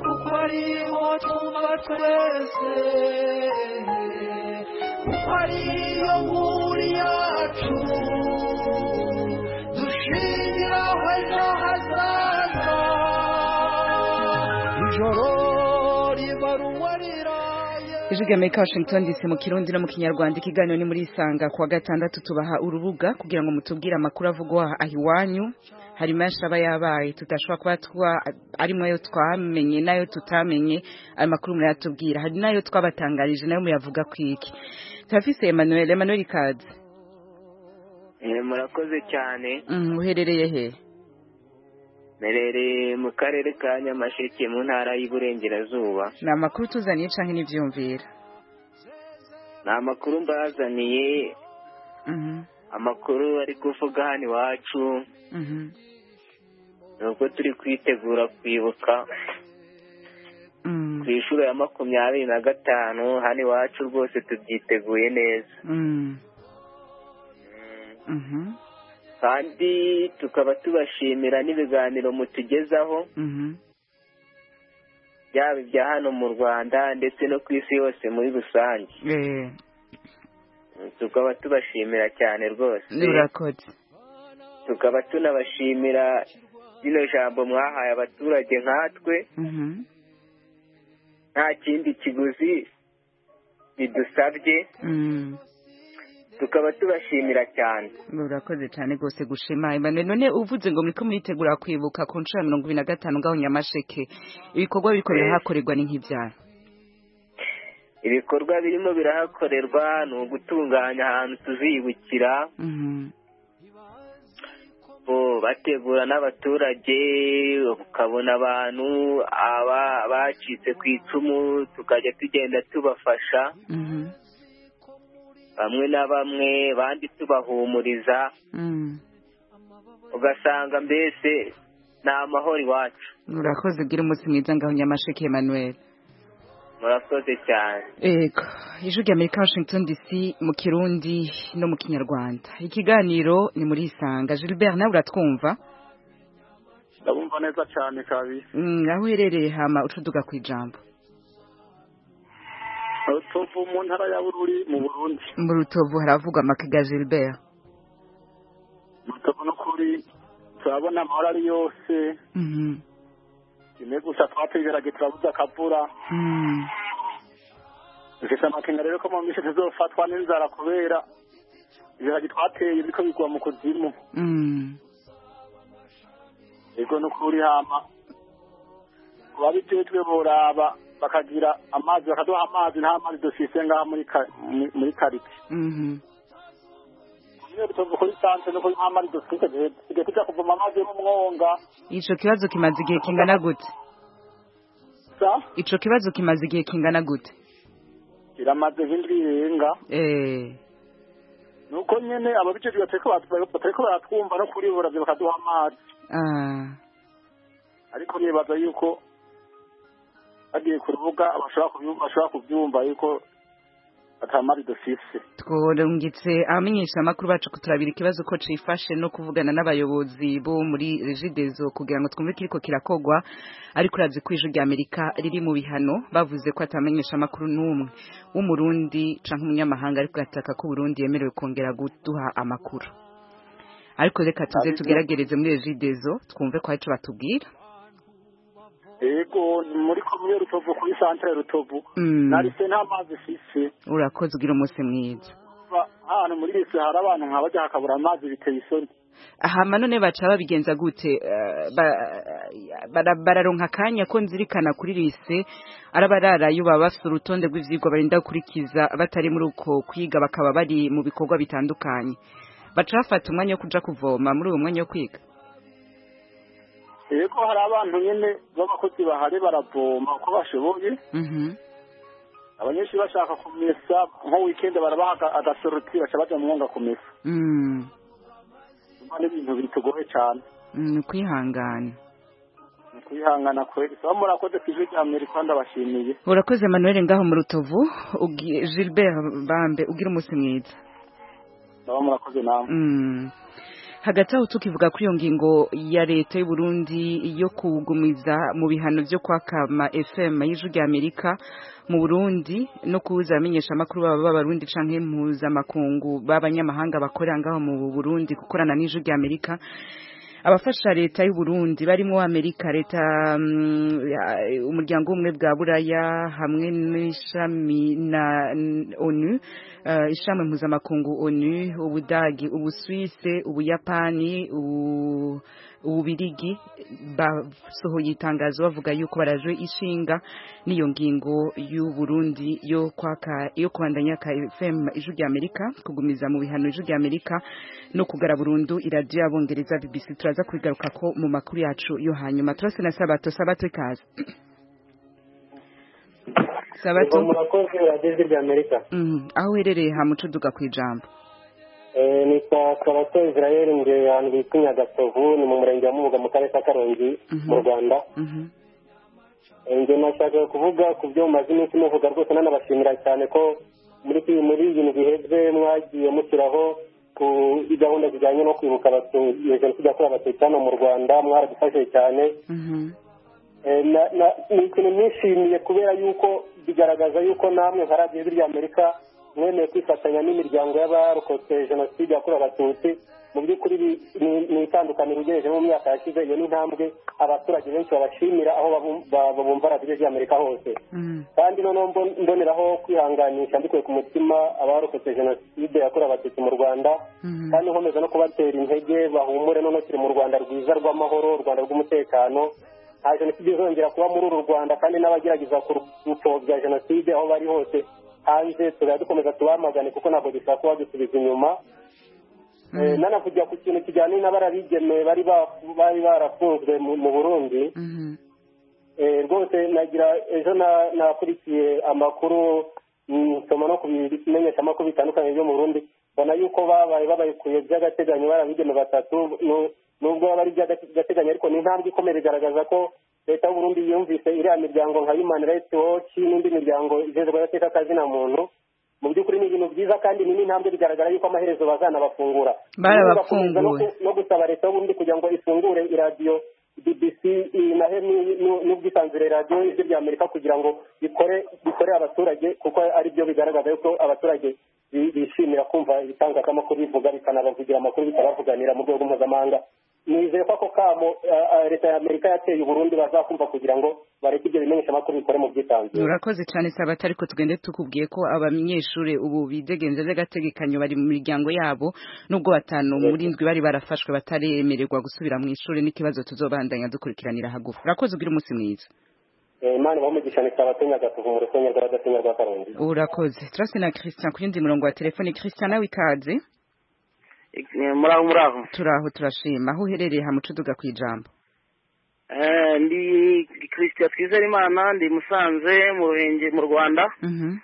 [SPEAKER 13] kuko ariho tuba twese kuko ariyo nkuru yacu dushingiraho ejo hazaza ijoro riba ruwariraye
[SPEAKER 1] Ijigameka Washington DC mu kirundi no mu kinyarwanda ikiganiro ni muri isanga kuwa gatandatu tubaha urubuga kugira ngo mutubwire amakuru avugwa aha iwanyu hari menshi aba yabaye tutashobora kuba twa- arimo ayo twamenye n'ayo tutamenye ayo makuru murayatubwira hari n'ayo twabatangarije nayo muyavuga ku iki turafise Emmanuel Emmanuel Kazi
[SPEAKER 14] murakoze cyane
[SPEAKER 1] mm, uherereye he
[SPEAKER 14] merereye mu karere ka nyamasheke mu ntara y'iburengerazuba
[SPEAKER 1] ni amakuru tuzaniye canke n'ivyumvira
[SPEAKER 14] ni amakuru mbazaniye
[SPEAKER 1] Mhm,
[SPEAKER 14] amakuru ari kuvuga hano iwacu
[SPEAKER 1] mhm,
[SPEAKER 14] ni uko turi kwitegura kwibuka
[SPEAKER 1] mm,
[SPEAKER 14] ku inshuro ya makumyabiri na gatanu hano iwacu rwose tubyiteguye neza
[SPEAKER 1] mm, mhm,
[SPEAKER 14] kandi tukaba tubashimira n'ibiganiro mutugezaho
[SPEAKER 1] mhm,
[SPEAKER 14] byaba ibya hano mu rwanda ndetse no ku isi yose muri rusange
[SPEAKER 1] eh,
[SPEAKER 14] tukaba tubashimira cyane rwose
[SPEAKER 1] urakoze
[SPEAKER 14] tukaba tunabashimira rino jambo mwahaye abaturage nkatwe
[SPEAKER 1] Mhm,
[SPEAKER 14] nta kindi kiguzi bidusabye
[SPEAKER 1] mm.
[SPEAKER 14] tukaba tubashimira cyane
[SPEAKER 1] urakoze cyane rwose gushima Emmanuel none uvuze ngo muriko muritegura kwibuka ku nshuro ya mirongo ibiri na gatanu ngaho nyamasheke ibikorwa biriko birahakorerwa ni nk'ivyara
[SPEAKER 14] ibikorwa birimo birahakorerwa ni ugutunganya ahantu tuzibukira
[SPEAKER 1] Mhm,
[SPEAKER 14] bo bategura n'abaturage ukabona abantu aba bacitse ku icumu tukajya tugenda tubafasha
[SPEAKER 1] mhm,
[SPEAKER 14] bamwe na bamwe bandi tubahumuriza
[SPEAKER 1] mm.
[SPEAKER 14] ugasanga mbese ni amahoro iwacu
[SPEAKER 1] urakoze ugira umunsi mwiza ngaho nyamasheke Emmanuel
[SPEAKER 14] murakoze cyane
[SPEAKER 1] Ego, ijwi rya Amerika Washington DC mu Kirundi no mu Kinyarwanda. Ikiganiro ni muri Isanga. Gilbert nawe uratwumva?
[SPEAKER 15] ndabumva neza cyane kabi
[SPEAKER 1] Mm, aho uherereye hama ucuduka ku ijambo.
[SPEAKER 15] rutovu mu ntara ya bururi mu burundi
[SPEAKER 1] Mu Rutovu haravugwa makiga Gilbert.
[SPEAKER 15] rutovu n'ukuri turabona amahoro ari yose
[SPEAKER 1] Mhm.
[SPEAKER 15] rimwe gusa twatwigarage turabuze akavura
[SPEAKER 1] Mm.
[SPEAKER 15] dufite amakenga rero ko mu minsi tuzofatwa n'inzara kubera ibiragi twateye biriko bigwa mu kuzimu
[SPEAKER 1] Mm.
[SPEAKER 15] ego n'ukuri hama ku babijejwe boraba bakagira amazi bakaduha amazi nta mazi dufise ngaha muri ka- mu- muri karite
[SPEAKER 1] Mhm.
[SPEAKER 15] niyo rutovu kuri sanse no kuri nta mazi dufise tugiye tuja kuvoma amazi yo mu mwonga
[SPEAKER 1] Ico kibazo kimaze igihe kingana gute?
[SPEAKER 15] sa
[SPEAKER 1] Ico kibazo kimaze igihe kingana gute?
[SPEAKER 15] kiramaze nk'indwi irenga
[SPEAKER 1] Eh.
[SPEAKER 15] nuko nyene ababijejwe batariko bat- batariko baratwumva no kuri boravyo bakaduha amazi
[SPEAKER 1] Ah.
[SPEAKER 15] ariko nibaza yuko bagiye ku rubuga bashobora kubyu- bashobora kubyumva yuko atamari dufise
[SPEAKER 1] tworungitse abamenyesha amakuru bacu kuturabira ikibazo ko cifashe no kuvugana n'abayobozi bo muri regidezo kugira ngo twumve kiriko kirakogwa ariko uravye ko ijwi rya amerika riri mu bihano bavuze ko atamenyesha amakuru n'umwe w'umurundi canke umunyamahanga ariko gataka ko uburundi yemerewe kongera guduha amakuru ariko reka tuze tugeragereze muri regidezo twumve ko arico batubwira
[SPEAKER 15] ego ni muri komune rutovu kuri santere rutovu
[SPEAKER 1] Mm.
[SPEAKER 15] narise nta mazi ifise
[SPEAKER 1] urakoze ugira umunsi mwiza
[SPEAKER 15] Ba- ahantu muri rese hari abantu nka bajya hakabura amazi biteye isoni
[SPEAKER 1] hama none baca babigenza gute Eh, ba- bara- bararonka akanya ko nzirikana kuri lise arabararayo baba bafite urutonde rw'ivyigwa barinda gukurikiza batari muri uko kwiga bakaba bari mu bikorwa bitandukanye baca bafata umwanya wo kuja kuvoma muri uwo mwanya wo kwiga
[SPEAKER 15] ego hari abantu nyene b'abakozi bahari baravoma uko bashoboye
[SPEAKER 1] Mhm.
[SPEAKER 15] abanyeshuri bashaka kumesa nko wikendi barabaha aga- agasoroti baca baja mu mwonga kumesa
[SPEAKER 1] Mm,
[SPEAKER 15] Urumva ni ibintu bitugoye cane
[SPEAKER 1] mm, kwihangana
[SPEAKER 15] ni kwihangana kweli so murakoze ku ijwi rya amerika ndabashimiye
[SPEAKER 1] urakoze manuel ngaho mu rutovu Ugi- gilbert bambe ugira umunsi mwiza
[SPEAKER 15] ndaba murakoze namwe
[SPEAKER 1] Mm. hagati aho tukivuga kuri iyo ngingo ya leta y'u Burundi yo kugumiza mu bihano byo kwakama FM y'ijwi rya Amerika mu Burundi no kuza amenyesha amakuru baba b'abarundi canke mpuzamakungu b'abanyamahanga bakorera ngaho mu Burundi gukorana n'ijwi rya Amerika abafasha leta y'u Burundi barimo Amerika leta mm, ya- umuryango umwe bwa Buraya hamwe n'ishami na n- ONU eh, ishami mpuzamakungu ONU ubudagi ubuswise ubuyapani ubu- ububirigi basohoye itangazo bavuga yuko barajwe ishinga n'iyo ngingo y'u Burundi yo kwaka yo kubandanya ka FM ijwi rya Amerika kugumiza mu bihano ijwi rya Amerika no kugara burundu iradiyo y'abongereza BBC turaza kubigaruka ko mu makuru yacu yo hanyuma turase na sabato sabato ikaze sabato
[SPEAKER 16] murakoze radiyo rya amerika
[SPEAKER 1] mm, aho uherereye hamucuduka ku ijambo
[SPEAKER 16] Eh, ni kwa kabato israel ngewe ahantu bita nyagatovu ni mu murenge wa mubuga mu karere ka karongi mu rwanda
[SPEAKER 1] Mhm.
[SPEAKER 16] Eh, nge nashakaga kuvuga ku byo mumaze iminsi muvuga rwose nanabashimira cyane ko muri iki- muri ibintu biheze mwagiye mushyiraho ku gahunda zijyanye no kwibuka Abatutsi- iyo jenoside yakorewe abatutsi hano mu rwanda mwaradufashije cyane Eh, na- na- ni ikintu nishimiye kubera yuko bigaragaza yuko namwe nka radiyo y'ijwi ry'amerika mwemeye kwifatanya n'imiryango y'abarokotse jenoside yakorewe abatutsi mu by'ukuri bi- ni ni itandukaniro ugereje mu myaka yashize iyo ni intambwe abaturage benshi babashimira aho babu- ba- babumva radiyo ry'amerika hose kandi noneho mbon- mboneraho kwihanganisha mbikuye ku mutima abarokotse jenoside yakorewe abatutsi mu rwanda kandi nkomeza no kubatera intege bahumure noneho turi mu rwanda rwiza rw'amahoro u rwanda rw'umutekano nta jenoside izongera kuba muri uru rwanda kandi n'abagerageza kurupfobya jenoside aho bari hose hanze tuzajya dukomeza tubamagane kuko ntabwo dushobora kuba dusubiza inyuma Eh, nanavugira ku kintu kijyanye n'abarabigeme bari bafu- bari barafunzwe mu mu burundi Eh, rwose nagira ejo na- nakurikiye amakuru mm, nsoma no kubimenyesha amakuru bitandukanye byo mu burundi mbona yuko babaye babayikuye by'agateganyo barabigeme batatu nu- nubwo baba ari iby'agateganyo ariko ni intambwe ikomeye bigaragaza ko leta y'uburundi yumvise iriya miryango nka human rights watch n'indi miryango ijejwe adateka kazina muntu mu by'ukuri ni ibintu byiza kandi ni n'intambwe bigaragara yuko amaherezo bazanabafungura
[SPEAKER 1] barabafunguwe
[SPEAKER 16] no ku- no gusaba leta y'uburundi kugira ngo ifungure iradiyo bbc nahe n'ubwisanzure radiyo ijwi rya amerika kugira ngo bikore bikore abaturage kuko ari byo bigaragaza yuko abaturage bi- bishimira kumva ibitangazamakuru bivuga bikanabavugira amakuru bikabavuganira mu rwego mpuzamahanga nizeye ko ako kamo eh, eh, leta ya amerika yateye uburundi bazakumva kugira ngo bareke ibyo bimenyeshamakuru bikore mu bwisanzure
[SPEAKER 1] urakoze cyane sabatari ariko tugende tukubwiye ko abanyeshuri ubu bidegenze by'agategekanyo bari mu miryango yabo nubwo batanu muri ndwi bari barafashwe bataremererwa gusubira mu ishuri n'ikibazo tuzobandanya dukurikiranira hagufi urakoze ugire umunsi mwiza
[SPEAKER 16] Eh, imana ibamugisha nikabatenya gatuvu mu rusengero rw'agatenya rwa karongi
[SPEAKER 1] urakoze turase na christian ku yundi murongo wa telefone christian nawe ikaze
[SPEAKER 17] muraho muraho
[SPEAKER 1] turaho turashima aho uherereye hamucuduga ku ijambo
[SPEAKER 17] Eh, ndi christian twizerimana ndi musanze mu ruhenge mu rwanda
[SPEAKER 1] Mhm.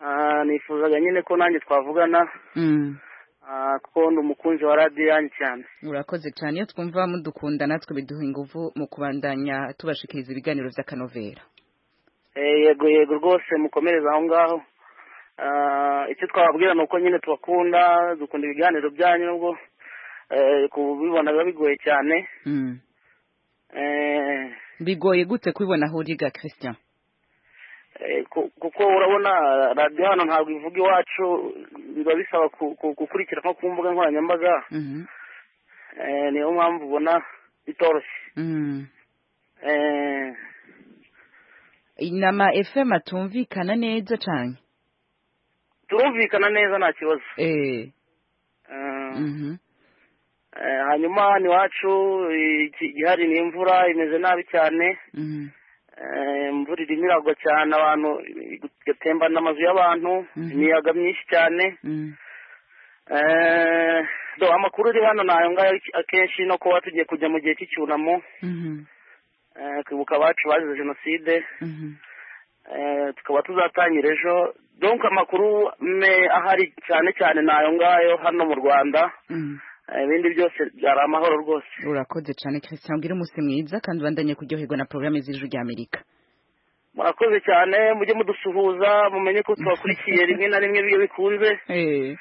[SPEAKER 17] Ah, nifuzaga nyine ko nanjye twavugana
[SPEAKER 1] Mm.
[SPEAKER 17] ah, kuko ndi umukunzi wa radiyo yanjye cyane
[SPEAKER 1] urakoze cyane iyo twumva mudukunda natwe biduha ingufu mu kubandanya tubashikiriza ibiganiro by'akanovera
[SPEAKER 17] Eh, yego yego rwose mukomereze aho ngaho Ah, icyo twababwira ni uko nyine tubakunda dukunda ibiganiro byanyu nubwo eh, kubibona biba bigoye cyane
[SPEAKER 1] Mm.
[SPEAKER 17] Eh,
[SPEAKER 1] bigoye gute kubibona aho uriga christian
[SPEAKER 17] eh, ku- kuko urabona radiyo hano ntabwo ivuga iwacu biba bisaba ku- ku- gukurikira nko ku mbuga nkoranyambaga
[SPEAKER 1] Mhm.
[SPEAKER 17] Eh, niyo mpamvu ubona bitoroshye
[SPEAKER 1] Mm.
[SPEAKER 17] Eh,
[SPEAKER 1] inama fm atumvikana neza cyane
[SPEAKER 17] turumvikana neza nta kibazo
[SPEAKER 1] Eh,
[SPEAKER 17] Eh,
[SPEAKER 1] mhm.
[SPEAKER 17] eh, hanyuma hano iwacu eh, iki- igihari ni imvura imeze nabi cyane
[SPEAKER 1] Mhm.
[SPEAKER 17] Eh, imvura irimo iragwa cyane abantu igatembana amazu y'abantu
[SPEAKER 1] Mhm.
[SPEAKER 17] imiyaga myinshi cyane
[SPEAKER 1] Mm.
[SPEAKER 17] Eh, do amakuru ari hano nayo ngayo akenshi no kuba tugiye kujya mu gihe cy'icyunamo
[SPEAKER 1] Mhm.
[SPEAKER 17] eh, kwibuka abacu bazize jenoside
[SPEAKER 1] Mhm.
[SPEAKER 17] eh, tukaba tuzatangira ejo donc amakuru me ahari cyane cyane nayo ngayo hano mu rwanda
[SPEAKER 1] Mm.
[SPEAKER 17] Eh, ibindi byose byari amahoro rwose
[SPEAKER 1] urakoze cyane christian ubwire umunsi mwiza kandi ubandanye kuryoherwa na porogaramu z'ijwi rya amerika
[SPEAKER 17] murakoze cyane mujye mudusuhuza mumenye ko tubakurikiye rimwe na rimwe iyo bikunze
[SPEAKER 1] Eh,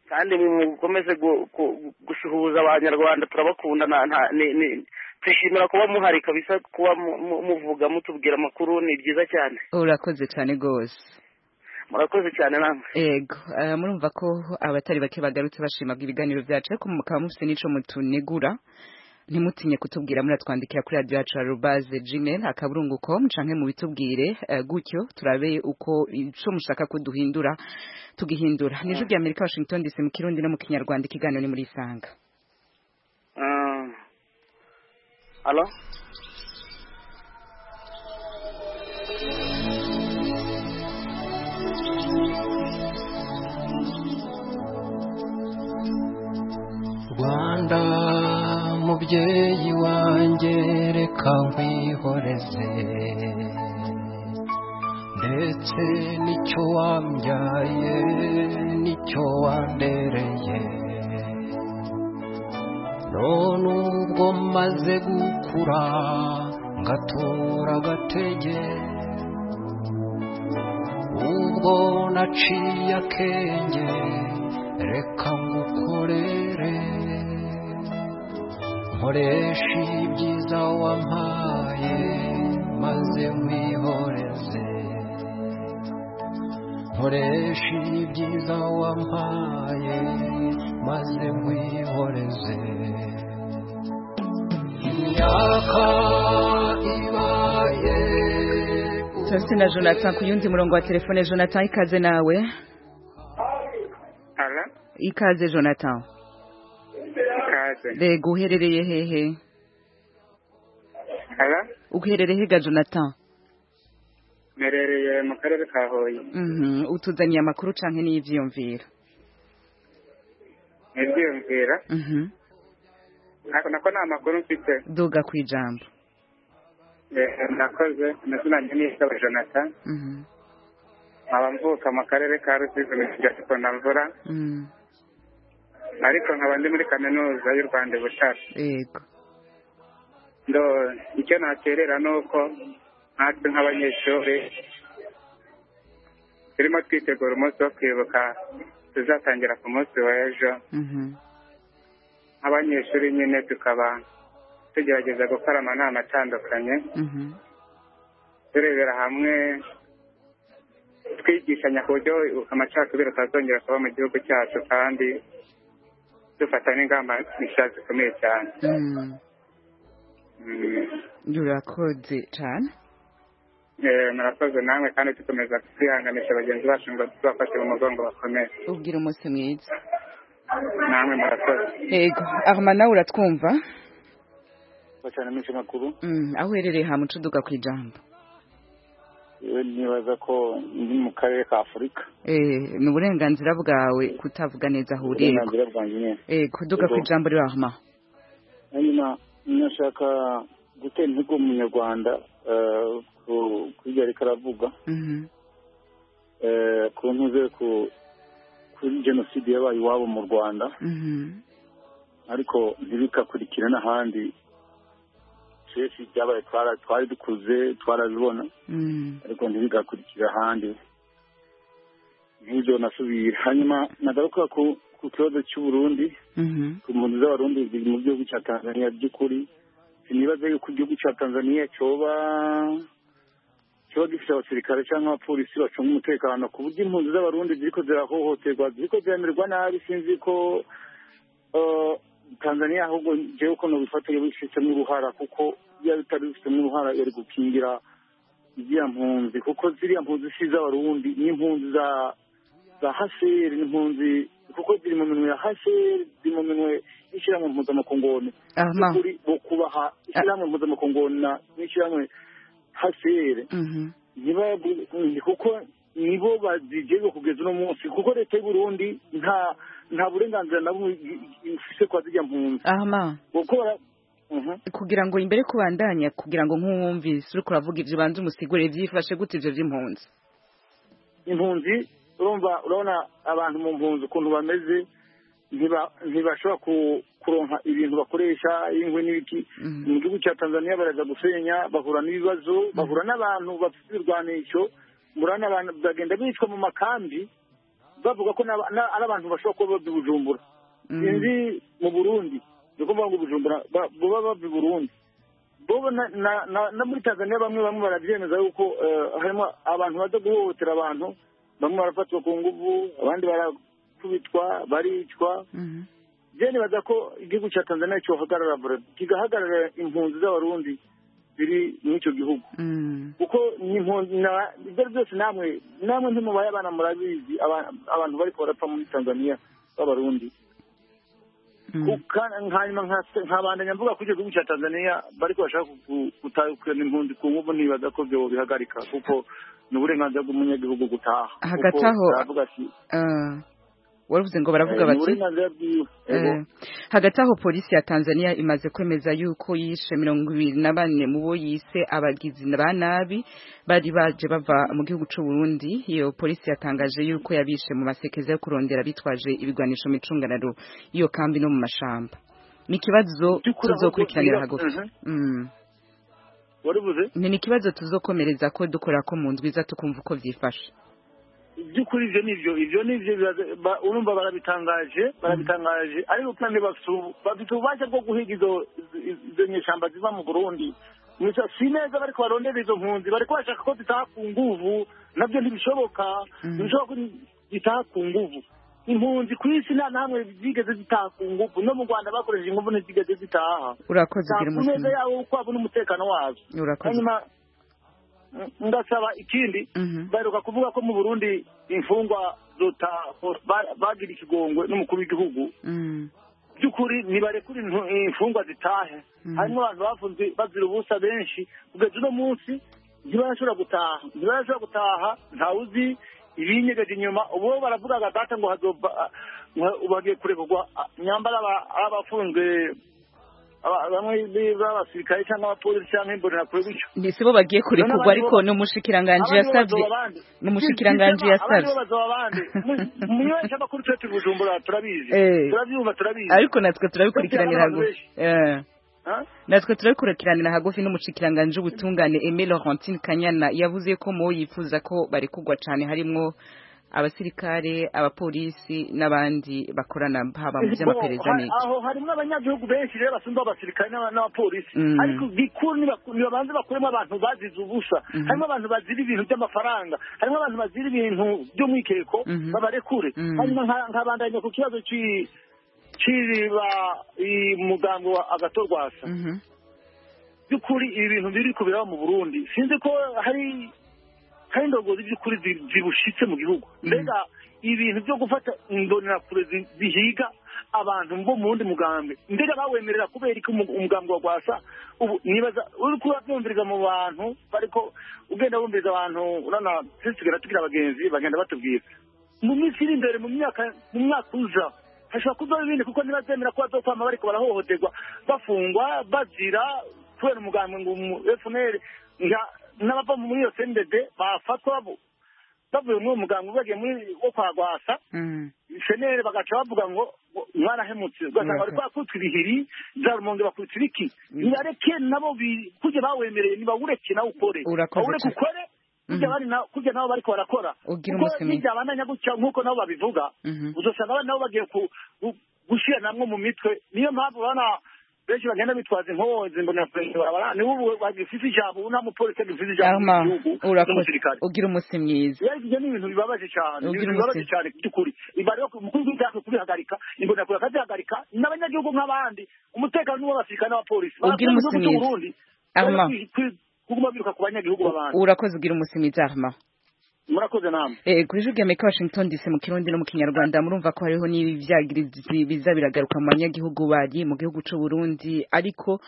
[SPEAKER 17] kandi mukomeze gu- gu- gusuhuza abanyarwanda turabakunda na- nta- ni- ni- twishimira kuba muhari kabisa kuba mu- mu- muvuga mutubwira amakuru ni byiza cyane
[SPEAKER 1] urakoze cyane rwose
[SPEAKER 17] murakoze cyane namwe
[SPEAKER 1] ego eh, murumva ko abatari bake bagarutse bashimaga ibiganiro byacu ariko mukaba mufite n'ico mutunegura ntimutinye kutubwira muratwandikira kuri radiyo yacu arubaze gmail akaburungu com canke mubitubwire eh, gutyo turabe uko ico mushaka ko duhindura tugihindura ni ijwi rya amerika washington dc mu kirundi no mu kinyarwanda ikiganiro ni muri isanga
[SPEAKER 17] Mm. alo
[SPEAKER 12] rwanda mubyeyi wanjye reka nkwihoreze ndetse n'icyo wambyaye n'icyo wandereye none ubwo maze gukura ngatura agatege ubwo naciye akenge reka ngukorere nkoresha ibyiza wampaye maze nkwihoreze nkoresha ibyiza wampaye maze nkwihoreze imyaka ibaye
[SPEAKER 1] turase na jonathan ku yundi murongo wa telefone jonathan ikaze nawe
[SPEAKER 18] Alo,
[SPEAKER 1] ikaze jonathan
[SPEAKER 18] ikaze.
[SPEAKER 1] rego uherereye hehe
[SPEAKER 18] Alo,
[SPEAKER 1] uherereye hega jonathan
[SPEAKER 18] mperereye mu karere ka Huye.
[SPEAKER 1] Mhm, utuzaniye amakuru canke n'ivyiyumvira
[SPEAKER 18] Ntibyiyumvira,
[SPEAKER 1] Mhm,
[SPEAKER 18] nako nako nta makuru mfite.
[SPEAKER 1] duga kwijambo
[SPEAKER 18] Eh, Ndakoze, amazina yanjye ni Isaba Jonathan,
[SPEAKER 1] Mhm,
[SPEAKER 18] nkaba mvuka mu karere ka Rusizi mu kigo cya Mvura,
[SPEAKER 1] mhm,
[SPEAKER 18] ariko nkaba ndi muri kaminuza y'u Rwanda i Butare.
[SPEAKER 1] yego
[SPEAKER 18] ndo icyo naterera ni uko natwe nk'abanyeshuri turimo twitegura umunsi wo kwibuka tuzatangira ku munsi w'ejo nk'abanyeshuri nyine tukaba tugerageza gukora amanama atandukanye turebera hamwe twigishanya ku buryo amacakubiri atazongera kuba mu gihugu cyacu kandi dufata n'ingamba nshya zikomeye cyane
[SPEAKER 1] urakoze cyane
[SPEAKER 18] murakoze namwe kandi dukomeza kwihanganisha bagenzi bacu ngo tubafashe mu mugongo bakomeye
[SPEAKER 1] ubwira umunsi mwiza
[SPEAKER 18] namwe murakoze
[SPEAKER 1] yego arma nawe uratwumva
[SPEAKER 19] bacana iminsi makuru
[SPEAKER 1] Mm, aho uherereye hamucuduka ku ijambo
[SPEAKER 19] yewe nibaza ko ndi mu karere ka afurika
[SPEAKER 1] Eh, ni uburenganzira bwawe kutavuga neza aho uri yego
[SPEAKER 19] uburenganzira bwanjye nyine
[SPEAKER 1] Eh, kuduka ku ijambo riri aho ma
[SPEAKER 19] hanyuma nashaka gutera intego umunyarwanda eh, ku- kuri ibyo ariko aravuga
[SPEAKER 1] Mhm.
[SPEAKER 19] eh, ku ntuze ku- kuri jenoside yabaye iwabo mu rwanda
[SPEAKER 1] Mhm.
[SPEAKER 19] ariko ntibikakurikire n'ahandi kenshi byabaye twara- twari dukuze twarabibona
[SPEAKER 1] Mm.
[SPEAKER 19] ariko ntibigakurikira ahandi nk'ibyo nasubiye hanyuma nagaruka ku ku kibazo cy'uburundi
[SPEAKER 1] Mhm.
[SPEAKER 19] ku mpunzi z'abarundi ziri mu gihugu cya tanzaniya by'ukuri sinibaza yuko igihugu cya tanzaniya cyoba kiba gifite abasirikare cyangwa abapolisi bacunga umutekano ku buryo impunzi z'abarundi ziriko zirahohoterwa ziriko ziramererwa nabi sinzi ko eh, tanzaniya ahubwo jewe uko nobifata yabifitemo uruhara kuko iyo bitari bifitemo uruhara yari gukingira ziriya mpunzi kuko ziriya mpunzi si iz'abarundi ni impunzi za za hasheri ni impunzi kuko ziri mu minwe ya hasheri ziri mu minwe y'ishyirahamwe mpuzamakongoni
[SPEAKER 1] Aha.
[SPEAKER 19] by'ukuri bo kubaha ishyirahamwe mpuzamakongoni na n'ishyirahamwe hasheri
[SPEAKER 1] Mhm.
[SPEAKER 19] ntibabu- kuko nibo bazijejwe kugeza uno munsi kuko leta y'u Burundi nta nta burenganzira na bumwe i- i- ifise kwa zijya mpunzi
[SPEAKER 1] Ahma
[SPEAKER 19] gukora Mhm.
[SPEAKER 1] kugira ngo imbere kubandanya kugira ngo nk'uwumvise uri kuravuga ibyo ubanza umusigurire byifashe gute ibyo by'impunzi
[SPEAKER 19] impunzi urumva urabona abantu mu mpunzi ukuntu bameze ntiba- ntibashobora ku- kuronka ibintu bakoresha inkwi n'ibiki mu gihugu cya tanzaniya baraza gusenya bahura n'ibibazo bahura n'abantu bafite ibirwanisho bahura n'abantu bagenda bicwa mu makambi bavuga ko n'aba- na- ari abantu bashobora kuba bava i bujumbura sinzi mu burundi ni ukuvuga ngo bujumbura ba- baba bava i burundi bo na- na- na- no muri tanzaniya bamwe bamwe barabyemeza yuko eh, harimo abantu baza guhohotera abantu bamwe barafatwa ku nguvu abandi barakubitwa baricwa je nibaza ko igihugu cya tanzaniya cyohagarara bure- kigahagarara impunzi z'abarundi ziri muri icyo gihugu
[SPEAKER 1] Mm.
[SPEAKER 19] kuko ni impunzi na- ibyo ari byose namwe namwe ntimubaye abana murabizi aba- abantu bariko barapfa muri tanzaniya b'abarundi Kuka- hanyuma nka- nkabandanya mvuga kuri icyo gihugu cya tanzaniya bariko bashaka ku- gutahukana impunzi ku nguvu ntibaza ko vyo bihagarika kuko ni uburenganzira bw'umunyagihugu gutaha Kuko
[SPEAKER 1] Hagati aho-
[SPEAKER 19] baravuga ati,
[SPEAKER 1] Ah. waravuze ngo baravuga
[SPEAKER 19] eh, ni
[SPEAKER 1] bati
[SPEAKER 19] uburenganzira bwiwe Ego.
[SPEAKER 1] Eh, hagati aho polisi ya tanzania imaze kwemeza yuko yishe mirongo ibiri na bane mu bo yise abagizi ba nabi bari baje bava mu gihugu c'u Burundi iyo polisi yatangaje yuko yabishe mu masekeza yo kurondera bitwaje ibigwanisho mu icunganaro iyo kambi no mu mashamba ni ikibazo
[SPEAKER 19] By'ukuri ahubwo
[SPEAKER 1] tuzokurikiranira
[SPEAKER 19] iyo-
[SPEAKER 1] hagufi
[SPEAKER 19] Mhm.
[SPEAKER 1] Mm.
[SPEAKER 19] waribuze
[SPEAKER 1] ni n'ikibazo tuzokomereza ko dukora ko mu ndwiza tukumva uko vyifashe
[SPEAKER 19] by'ukuri ibyo ni byo ibyo ni byo biraza- ba- urumva barabitangaje barabitangaje ariko kandi bafite ubu- bafite ububasha bwo guhiga izo izo- izo nyeshyamba ziva mu burundi Gusa si neza bariko barondera izo mpunzi bariko bashaka ko zitaha ku nguvu nabyo ntibishoboka ntibishoboka ko zitaha ku nguvu impunzi ku isi nta nahamwe zigeze zitaha ku nguvu no mu rwanda bakoresheje inguvu ntizigeze zitaha
[SPEAKER 1] urakoze ugira
[SPEAKER 19] ku
[SPEAKER 1] umunsi
[SPEAKER 19] neza
[SPEAKER 1] mwiza
[SPEAKER 19] yabo kwabo n'umutekano wazo
[SPEAKER 1] urakoze
[SPEAKER 19] hanyuma n- ndasaba ikindi baheruka kuvuga ko mu burundi imfungwa zota ba- bagira ikigongwe n'umukuru w'igihugu
[SPEAKER 1] Mm.
[SPEAKER 19] by'ukuri nibarekura intu- imfungwa zitahe hanyuma abantu bafunze bazira ubusa benshi kugeza uno munsi ntibarashobora gutaha ntibarashobora gutaha ntawe uzi ibinyegeje inyuma ubu baravugaga data ngo hazova ngo ubu hagiye kurekurwa ah, nyambara aba- abafunzwe aba- bamwe b'abasirikare cyangwa abapolisi cyangwa imbonerakure gutyo
[SPEAKER 1] ndetse bo bagiye kurekurwa ariko ni umushikiranganji yasabye ni umushikiranganji yasabye
[SPEAKER 19] munyobesha amakuru tuba turi bujumbura turabizi
[SPEAKER 1] Eh.
[SPEAKER 19] turabyumva turabizi
[SPEAKER 1] ariko natwe turabikurikiranira
[SPEAKER 19] Bajyana n'abantu
[SPEAKER 1] hagufi Eh, natwe turabikurikiranira hagufi n'umucikiranganji w'ubutungane Aimé Laurentine Kanyana yavuze ko mu yifuza ko barekurwa cyane harimo abasirikare abapolisi n'abandi bakorana haba mu by'amaperereza n'iki
[SPEAKER 19] aho harimo abanyagihugu benshi rero basumba abasirikare n'aba- n'abapolisi
[SPEAKER 1] Mm.
[SPEAKER 19] ariko bikuru nibaku- nibabanze bakuremo abantu bazize ubusa
[SPEAKER 1] Mhm.
[SPEAKER 19] harimo abantu bazira ibintu by'amafaranga harimo abantu bazira ibintu by'umwikeko
[SPEAKER 1] Mhm.
[SPEAKER 19] babarekure
[SPEAKER 1] Mm.
[SPEAKER 19] hanyuma nka- nkabandanya ku kibazo cy'i- cy'iriba i- mugambi wa agatorwasa by'ukuri ibi bintu biri kubera mu burundi sinzi ko hari hari indongozi by'ukuri zi- zibushitse mu gihugu mbega ibintu byo gufata imbonerakure zi- zihiga abantu bo mu wundi mugambi mbega bawemerera kubera iki umu- umugambi wa rwasa ubu nibaza uri kuba byumviriza mu bantu ariko ugenda wumviriza abantu urana twese tugenda tugira abagenzi bagenda batubwira mu minsi iri imbere mu myaka mu mwaka uza hashobora kuvaho ibindi kuko ntibazemera ko bazokwama bariko barahohoterwa bafungwa bazira kubera umugambi ngo umu fpr nka- n'abava muri iyo cndb bafatwa bo- bavuye muri uwo mugambi bagiye muri wo kwa rwasa senere bagaca bavuga ngo ngo mwarahemutse ugasanga bari kwakutwa ibihiri za rumonge bakutwa ibiki nibareke nabo bi- kurya bawemereye nibawureke nawe ukore
[SPEAKER 1] Urakoze
[SPEAKER 19] bawureke
[SPEAKER 1] cyane.
[SPEAKER 19] ukore kurya
[SPEAKER 1] Mhm.
[SPEAKER 19] bari na- kurya nabo bariko barakora
[SPEAKER 1] Ugire
[SPEAKER 19] kuko
[SPEAKER 1] umunsi mwiza.
[SPEAKER 19] nijya abandanya gutya nk'uko nabo babivuga
[SPEAKER 1] Mhm.
[SPEAKER 19] uzasanga abana nabo bagiye ku- gu- gushyira namwe mu mitwe niyo mpamvu urabona benshi bagenda bitwaza inkozi imbonerakure niwe ubu bagifite ijambo ubu nta mupolisi agifite ijambo mu
[SPEAKER 1] Ama,
[SPEAKER 19] gihugu
[SPEAKER 1] urakoze
[SPEAKER 19] n'umusirikare
[SPEAKER 1] ugira umunsi mwiza
[SPEAKER 19] rero ibyo ni ibintu bibabaje cyane ni
[SPEAKER 1] Ubwira
[SPEAKER 19] ibintu bibabaje
[SPEAKER 1] umusirikare.
[SPEAKER 19] cyane by'ukuri iba rero umukuru w'igihugu yashaka kubihagarika imbonerakure akazihagarika n'abanyagihugu nk'abandi umutekano ni uw'abasirikare n'abapolisi
[SPEAKER 1] Ubwira
[SPEAKER 19] Barasabwa igihugu cy'u
[SPEAKER 1] umusimizi.
[SPEAKER 19] Burundi
[SPEAKER 1] Ama.
[SPEAKER 19] rero kwi- kwi- kuguma biruka ku banyagihugu b'abandi
[SPEAKER 1] urakoze ugira umunsi mwiza arma
[SPEAKER 19] murakoze namwe
[SPEAKER 1] Eh, kuri jwi ry'amerika washington dc mu kirundi no mu kinyarwanda murumva ko hariho n'ibyagirizi biza biragaruka mu banyagihugu bari mu gihugu cy'u Burundi ariko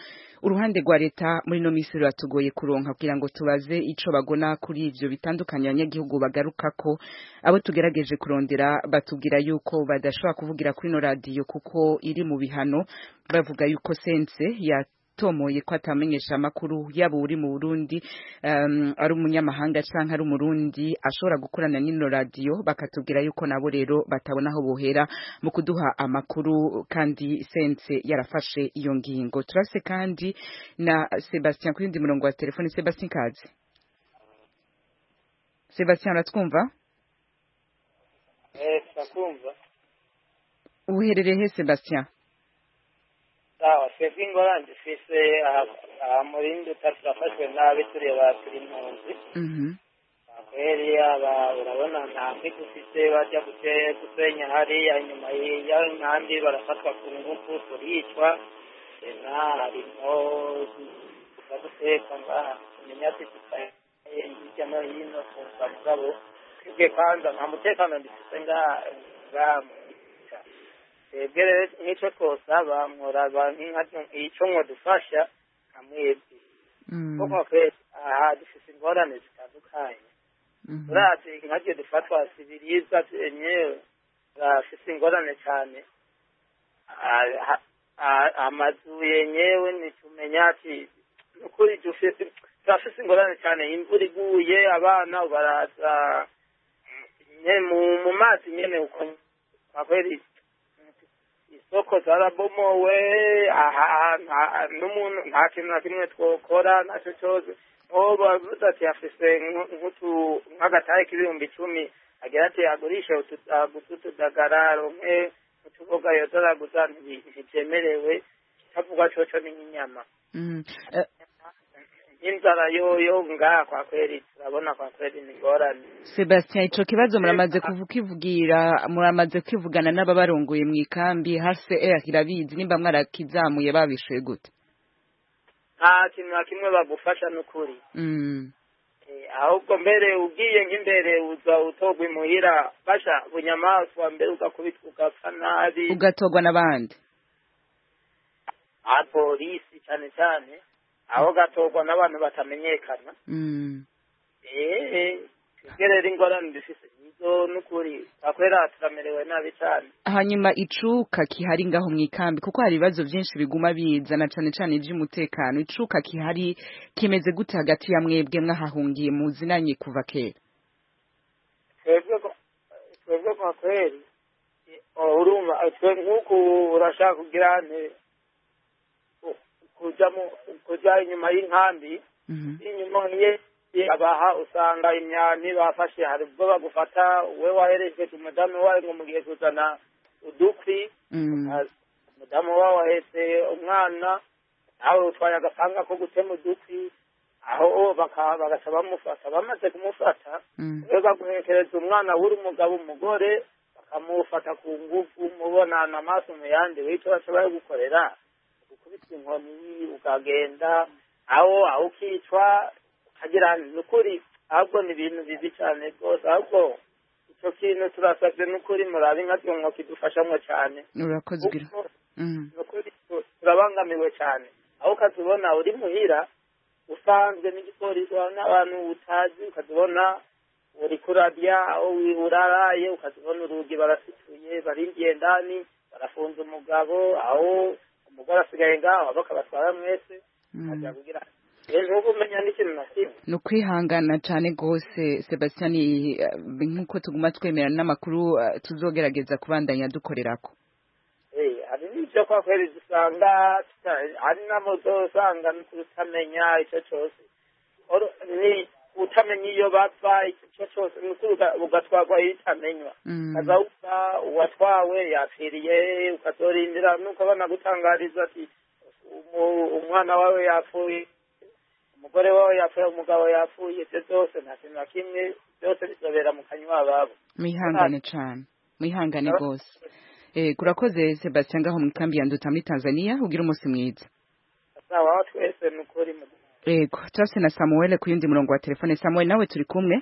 [SPEAKER 1] uruhande rwa leta muri ino minsi ruratugoye kuronka kugira ngo tubaze ico bagona kuri ivyo bitandukanye abanyagihugu bagaruka ko abo tugerageje kurondera batubwira yuko badashobora kuvugira kuri ino radiyo kuko iri mu bihano bavuga yuko sense ya tomoye ko atamenyesha amakuru yaba uri mu Burundi um, ari umunyamahanga canke ari umurundi ashobora gukorana n'ino radiyo bakatubwira yuko nabo rero batabona aho bohera mu kuduha amakuru kandi sense yarafashe iyo ngingo turase kandi na Sebastien kuri undi murongo wa telefone Sebastien Kazi Sebastien uratwumva
[SPEAKER 5] eee turakumva
[SPEAKER 1] uherereye he Sebastien
[SPEAKER 5] sawa twebwe ingorane dufise aha- aha murindi utari turafashwe nabi turi ba turi impunzi
[SPEAKER 1] Mhm.
[SPEAKER 5] kweri aba urabona nta mbigo ufite bajya gute- gusenya hariya nyuma y'inkambi barafatwa ku ngufu turicwa ena harimo kuza guteka ngaha kumenya ati tutaye hirya no hino kuza mugabo twebwe kwanza nta mutekano dufite ngaha ngaha mu Buca. twebwe rero n'icyo twosaba mworaba nk'icyo mwadufasha nka mwebwe kuko kweri aha dufite ingorane zitandukanye urazi nkabyo dufatwa si ibiribwa byenyewe bafite ingorane cyane Ah, ha- ah, amazu yenyewe ntitumenya ati nukuri dufite turafite ingorane cyane imvura iguye abana baraza nyine mu mu mazi nyine uko kweri isoko zarabomowe aha nta- n'umuntu nta kintu na kimwe twokora nacyo cyose uwo bavuze ati afise nk- nk'utu- nk'agatare k'ibihumbi icumi agira ati agurishe utudagara rumwe utuboga yodoraguza ntibyemerewe kitavugwa coco ni nk'inyama
[SPEAKER 1] Mhm. Eh,
[SPEAKER 5] n'inzara yoyo ngaha kwa kweri turabona kwa kweri ni ngorane
[SPEAKER 1] Sebastien ico kibazo muramaze kuvu- kwivugira muramaze kwivugana n'ababarongoye mu ikambi HCR irabizi nimba mwarakizamuye babishoye gute
[SPEAKER 5] nta kintu na kimwe bagufasha n'ukuri
[SPEAKER 1] Mm.
[SPEAKER 5] Eh, ahubwo mbere ugiye nk'imbere uza utogwa imuhira basha bunyamaswa mbere ugakubitwa ugapfa nabi
[SPEAKER 1] ugatorwa n'abandi
[SPEAKER 5] apolisi cyane cyane aho gatorwa n'abantu batamenyekana
[SPEAKER 1] Mm.
[SPEAKER 5] ehe twebwe rero ingorane dufise nizo n'ukuri akorera turamerewe nabi cyane
[SPEAKER 1] hanyuma icuka kihari ngaho mu ikambi kuko hari ibibazo byinshi biguma biza na cane cane ivy'umutekano icuka kihari kimeze gute hagati ya mwebwe mwahahungiye muzinanye kuva kera
[SPEAKER 5] twebwe ko- twebwe kwa kweri eh, urumva eh, twe nk'uku urashaka kugira nte ku- kujya mu kujya inyuma y'inkambi inyuma nk'iyo abaha usanga imyani bafashe hari ubwo bagufata we wahereje ku mudamu wawe ngo mugiye kuzana udukwi umudamu wawe wahetse umwana nawe utwaye agapanga ko gutema udukwi aho baka- bagasa bamufata bamaze kumufata we baguhekereza umwana w'uri umugabo umugore bakamufata ku ngufu mubonana amaso mu yandi wicyo bashoboye gukorera gukubita inkoni ukagenda aho aho ukicwa ukagira ni ukuri ahubwo ni ibintu bibi cyane rwose ahubwo icyo kintu turasabye ni ukuri murabe nka kimwe kidufashamo cyane
[SPEAKER 1] urakozwe
[SPEAKER 5] kuko ni ukuri tu- turabangamiwe cyane aho ukazibona uri muhira usanzwe n'igipolisi wawe n'abantu utazi ukazibona uri kurabya aho uraraye ukazibona urugi barasituye barindiye ndani barafunze umugabo aho umugore asigaye ngaho bakabatwara mwese ajya kugira ejo umenya n'ikintu na kimwe
[SPEAKER 1] ni ukwihangana cyane rwose Sebastian eh, nk'uko tuguma twemera n'amakuru eh, tuzogerageza kubandanya dukorera ko
[SPEAKER 5] Eh, hari n'ibyo kwa kweli dusanga tuta- hari n'amazu usanga ni kutamenya icyo cyose Oro- ni utamenya iyo bapfa icyo cyose ni uko uga- ugatwarwa itamenywa kazawusa uwatwawe yapfiriye ukazorindira nuko abana gutangariza ati "Umu- umwana wawe yapfuye umugore wawe yapfuye umugabo yapfuye ibyo byose nta kintu na kimwe byose bizobera mu kanywa babo
[SPEAKER 1] mwihangane cyane mwihangane rwose Eh, kurakoze Sebastian ngaho mu kambi ya Nduta muri Tanzania ugira umunsi mwiza
[SPEAKER 5] sawa twese ni ukuri mu
[SPEAKER 1] yego turafite na Samuel ku yundi murongo wa telefone Samuel nawe turi kumwe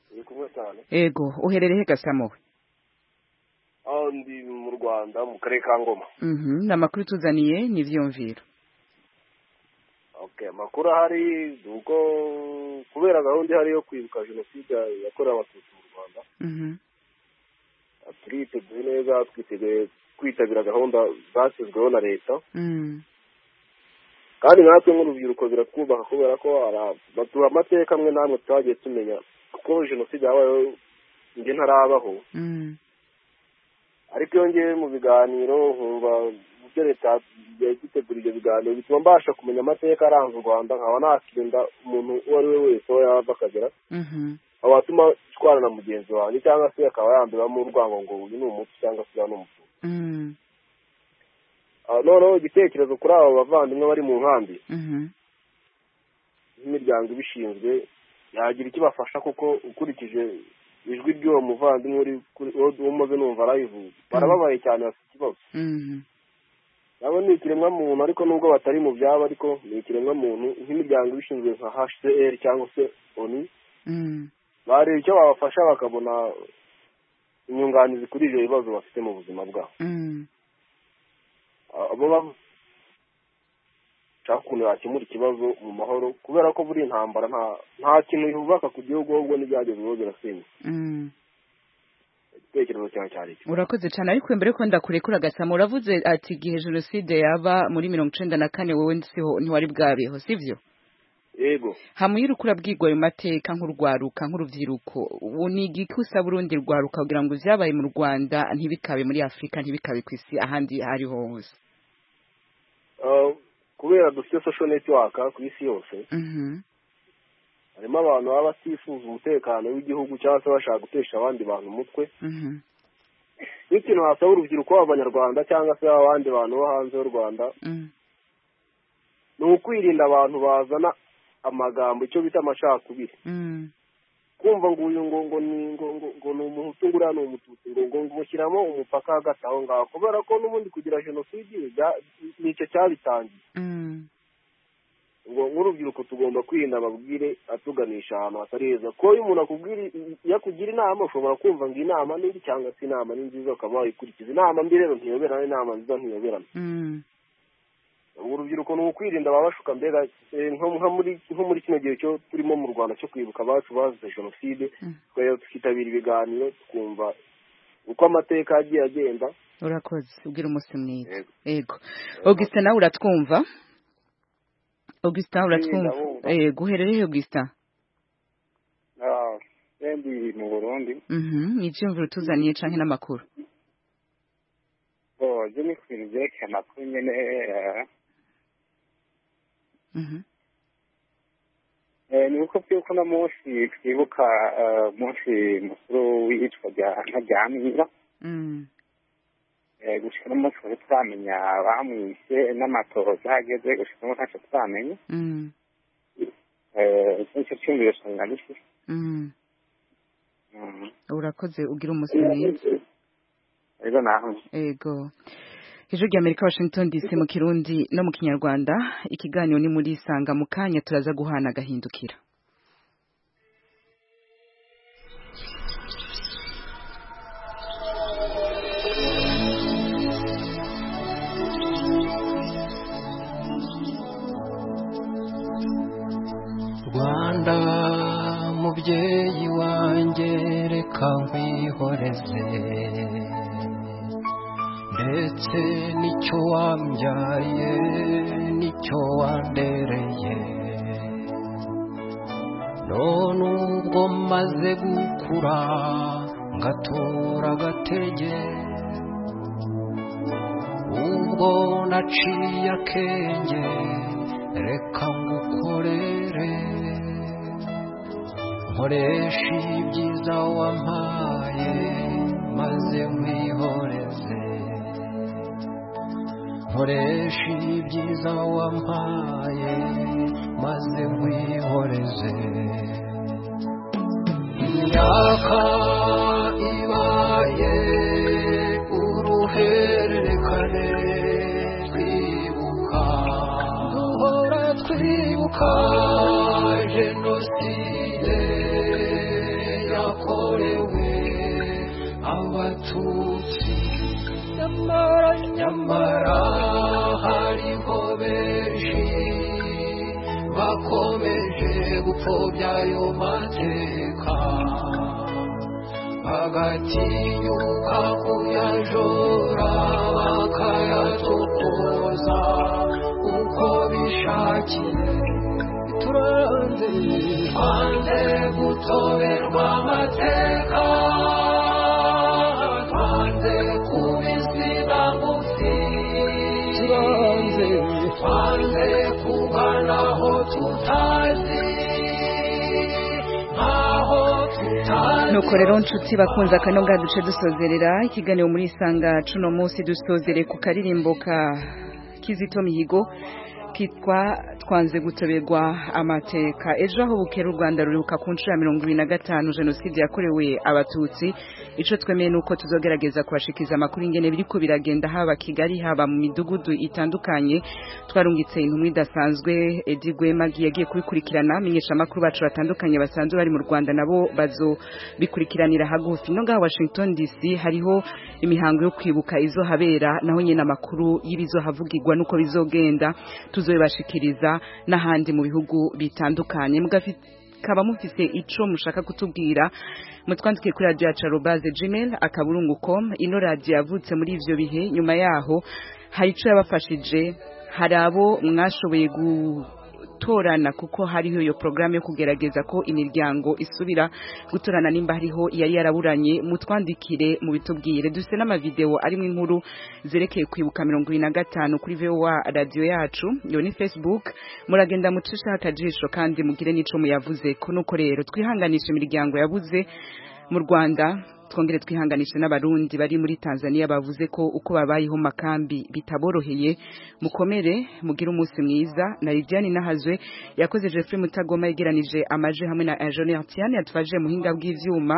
[SPEAKER 20] turi kumwe cyane
[SPEAKER 1] yego uherereye he ga Samuel
[SPEAKER 20] aho ndi mu rwanda mu karere ka ngoma
[SPEAKER 1] Mhm, ni amakuru tuzaniye n'ibyiyumviro
[SPEAKER 20] okay amakuru ahari ni ubwo kubera gahunda ihari yo kwibuka jenoside yakorewe abatutsi mu rwanda
[SPEAKER 1] Mhm.
[SPEAKER 20] turiteguye neza twiteguye kwitabira gahunda zashyizweho na leta
[SPEAKER 1] Mm.
[SPEAKER 20] kandi natwe nk'urubyiruko biratwubaha kubera ko ara- baduha amateka amwe n'amwe tutagiye tumenya kuko jenoside yabayeho njye ntarabaho
[SPEAKER 1] Mm.
[SPEAKER 20] ariko iyo ngiye mu biganiro nkumva mu byo leta yagiye gitegura ibyo biganiro bituma mbasha kumenya amateka aranze u rwanda nkaba nakirinda umuntu uwo ari we wese aho yava akagera
[SPEAKER 1] Mhm.
[SPEAKER 20] watuma twarana na mugenzi wanjye cyangwa se akaba yambibamo urwango ngo uyu ni umuti cyangwa se uyu ni umuti
[SPEAKER 1] Mm.
[SPEAKER 20] noneho igitekerezo kuri abo bavandimwe bari mu nkambi
[SPEAKER 1] Mhm.
[SPEAKER 20] n'imiryango ibishinzwe yagira icyo ibafasha kuko ukurikije ijwi ry'uwo muvandimwe uri kuri- uwo uwo umaze numva arayivuga barababaye cyane bafite ikibazo
[SPEAKER 1] Mhm.
[SPEAKER 20] nabo ni ikiremwamuntu ariko nubwo batari mu byabo ariko ni ikiremwamuntu nk'imiryango ibishinzwe nka hcr cyangwa se onu
[SPEAKER 1] Mm.
[SPEAKER 20] bareba icyo babafasha bakabona inyunganizi kuri ibyo bibazo bafite mu buzima bwabo
[SPEAKER 1] Mm.
[SPEAKER 20] abo bashaka ukuntu yakemura ikibazo mu mahoro kubera ko buri intambara nta nta kintu yubaka ku gihugu ahubwo n'ibyagezweho birasenywa
[SPEAKER 1] Mm.
[SPEAKER 20] igitekerezo cyawe cyari iki
[SPEAKER 1] urakoze cyane ariko mbere ko ndakurekura gasama uravuze ati igihe jenoside yaba muri mirongo icenda na kane wowe siho ntiwari bwabeho sivyo
[SPEAKER 20] yego
[SPEAKER 1] hamuyira uko urabwirwa ayo mateka nk'urwaruka nk'urubyiruko ubu ni igiki usaba urundi rwaruka kugira ngo ibyabaye mu rwanda ntibikabe muri afurika ntibikabe ku isi ahandi aho ariho hose
[SPEAKER 20] Ah, kubera dufite social network ku isi yose harimo abantu baba batifuza umutekano w'igihugu cyangwa se bashaka gutesha abandi bantu umutwe n'ikintu hasaba urubyiruko b'abanyarwanda cyangwa se abandi bantu bo hanze y'u rwanda ni ukwirinda abantu bazana amagambo icyo bita amacakubiri kumva ngo uyu ngo ngo ni ngo ngo ngo ni umuhutu ngo uriya ni umututsi ngo ngo ngo ushyiramo umupaka hagati aho ngaho kubera ko n'ubundi kugira jenoside bijya- nicyo cyabitangiye ngo nk'urubyiruko tugomba kwirinda amabwire atuganisha ahantu hatari heza kuko iyo umuntu akubwira iyo akugira inama ushobora kumva ngo inama ni mbi cyangwa se inama ni nziza ukaba wayikurikiza inama mbi rero ntiyoberana inama nziza ntiyoberana ubu urubyiruko ni ukwirinda ababashuka mbega eh, nko nko muri nko muri kino gihe cyo turimo mu rwanda cyo kwibuka abacu bazize jenoside tukajya tukitabira ibiganiro tukumva uko amateka yagiye agenda
[SPEAKER 1] urakoze ubwira umunsi mwiza
[SPEAKER 20] Yego.
[SPEAKER 1] yego augustin nawe uratwumva augustin uratwumva
[SPEAKER 18] ndabumva.
[SPEAKER 1] yego uherereye augustin
[SPEAKER 18] Ah, ndi mu burundi
[SPEAKER 1] Mhm, ni ibyiyumviro tuzaniye canke n'amakuru
[SPEAKER 18] bo ibyo ni ku bintu byerekeye amakuru nyine eh, ni uko by'uko uno munsi twibuka umunsi mukuru w'iyicwa rya mwiza gusa uno munsi twari turamenya abamwishe n'amatohoza ageze gusa uno ntacyo turamenya nicyo cyumviro nsanga gifite
[SPEAKER 1] urakoze ugira umunsi mwiza
[SPEAKER 18] rero naho
[SPEAKER 1] ego ijwi rya amerika washington dc mu kirundi no mu kinyarwanda ikiganiro ni muri isanga mu kanya turaza guhana agahindukira
[SPEAKER 13] rwanda mubyeyi wanjye reka nkwihoreze ndetse n'icyo wambyaye n'icyo wandereye none ubwo maze gukura ngatura agatege ubwo naciye akenge reka ngukorere nkoresha ibyiza wampaye maze nkwihoreze nkoresha ibyiza wampaye maze nkwihoreze imyaka ibaye uruhererekane twibuka duhora twibuka jenoside yakorewe abatutsi nyamara nyamara hariho benshi bakomeje gupfobya ayo mateka bagatinyuka kuyajora bakayatokoza uko bishakiye turanze twanze gutoberwa amateka twanze kuba izina ngufi turanze twanze kuganaho tutazi nkaho tutazi
[SPEAKER 1] nuko rero nshuti bakunze akano ngaha duce dusozerera ikiganiro muri isanga cuno munsi dusozere ku karirimbo ka kizito mihigo kitwa twanze gutoberwa amateka ejo aho bukera u rwanda ruruhuka ku nshuro ya mirongo ibiri na gatanu jenoside yakorewe abatutsi icyo twemeye ni uko tuzogerageza kubashikiza amakuru ingene biriko biragenda haba kigali haba mu midugudu itandukanye twarungitse intumwa idasanzwe edi gwemagi yagiye kubikurikirana amenyesha amakuru bacu batandukanye basanzwe bari mu rwanda nabo bazobikurikiranira hagufi no ngaha washington dc hariho imihango yo kwibuka izo habera naho nyine amakuru y'ibizohavugirwa n'uko bizogenda tuzo bibashikiriza n'ahandi mu bihugu bitandukanye mukaba mufise ico mushaka kutubwira mutwandikiye kuri radio yacu arobase gmail akaburungu com ino radio yavutse muri ivyo bihe nyuma yaho hari ico yabafashije hari abo mwashoboye gu gutorana kuko hariho iyo porogaramu yo kugerageza ko imiryango isubira gutorana nimba hariho yari yaraburanye mutwandikire mu bitubwire dufite n'amavideo arimo inkuru zerekeye kwibuka mirongo ibiri na gatanu kuri vowa radiyo yacu iyo ni facebook muragenda mucishaho akajisho kandi mugire n'ico muyavuze ko nuko rero twihanganisha imiryango yabuze mu rwanda twongere twihanganishe n'abarundi bari muri tanzania bavuze ko uko babayeho mu makambi bitaboroheye mukomere mugire umunsi mwiza na lidiane nahazwe yakoze jeffrey mutagoma yegeranije amaje hamwe na ingenier atiane yatufaje muhinga bw'ivyuma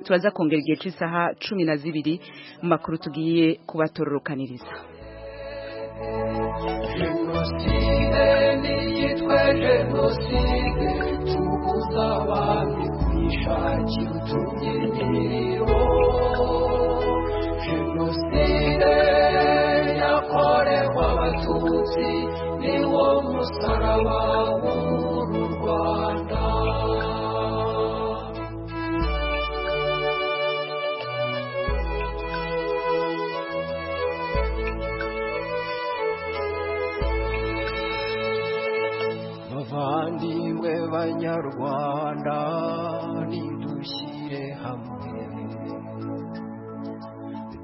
[SPEAKER 1] turaza kongera igihe c'isaha cumi na zibiri mu makuru tugiye kubatororokaniriza
[SPEAKER 13] jenoside n'iyitwa jenoside tubuza abantu kwishakira utubyiniro jenoside yakorewe abatutsi niwo musaraba w'uru rwanda bavandimwe banyarwanda nidushyire hamwe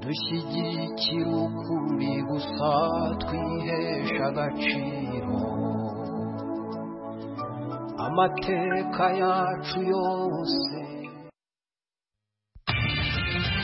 [SPEAKER 13] dushyigikire ukuri gusa twihesha agaciro
[SPEAKER 12] amateka yacu yose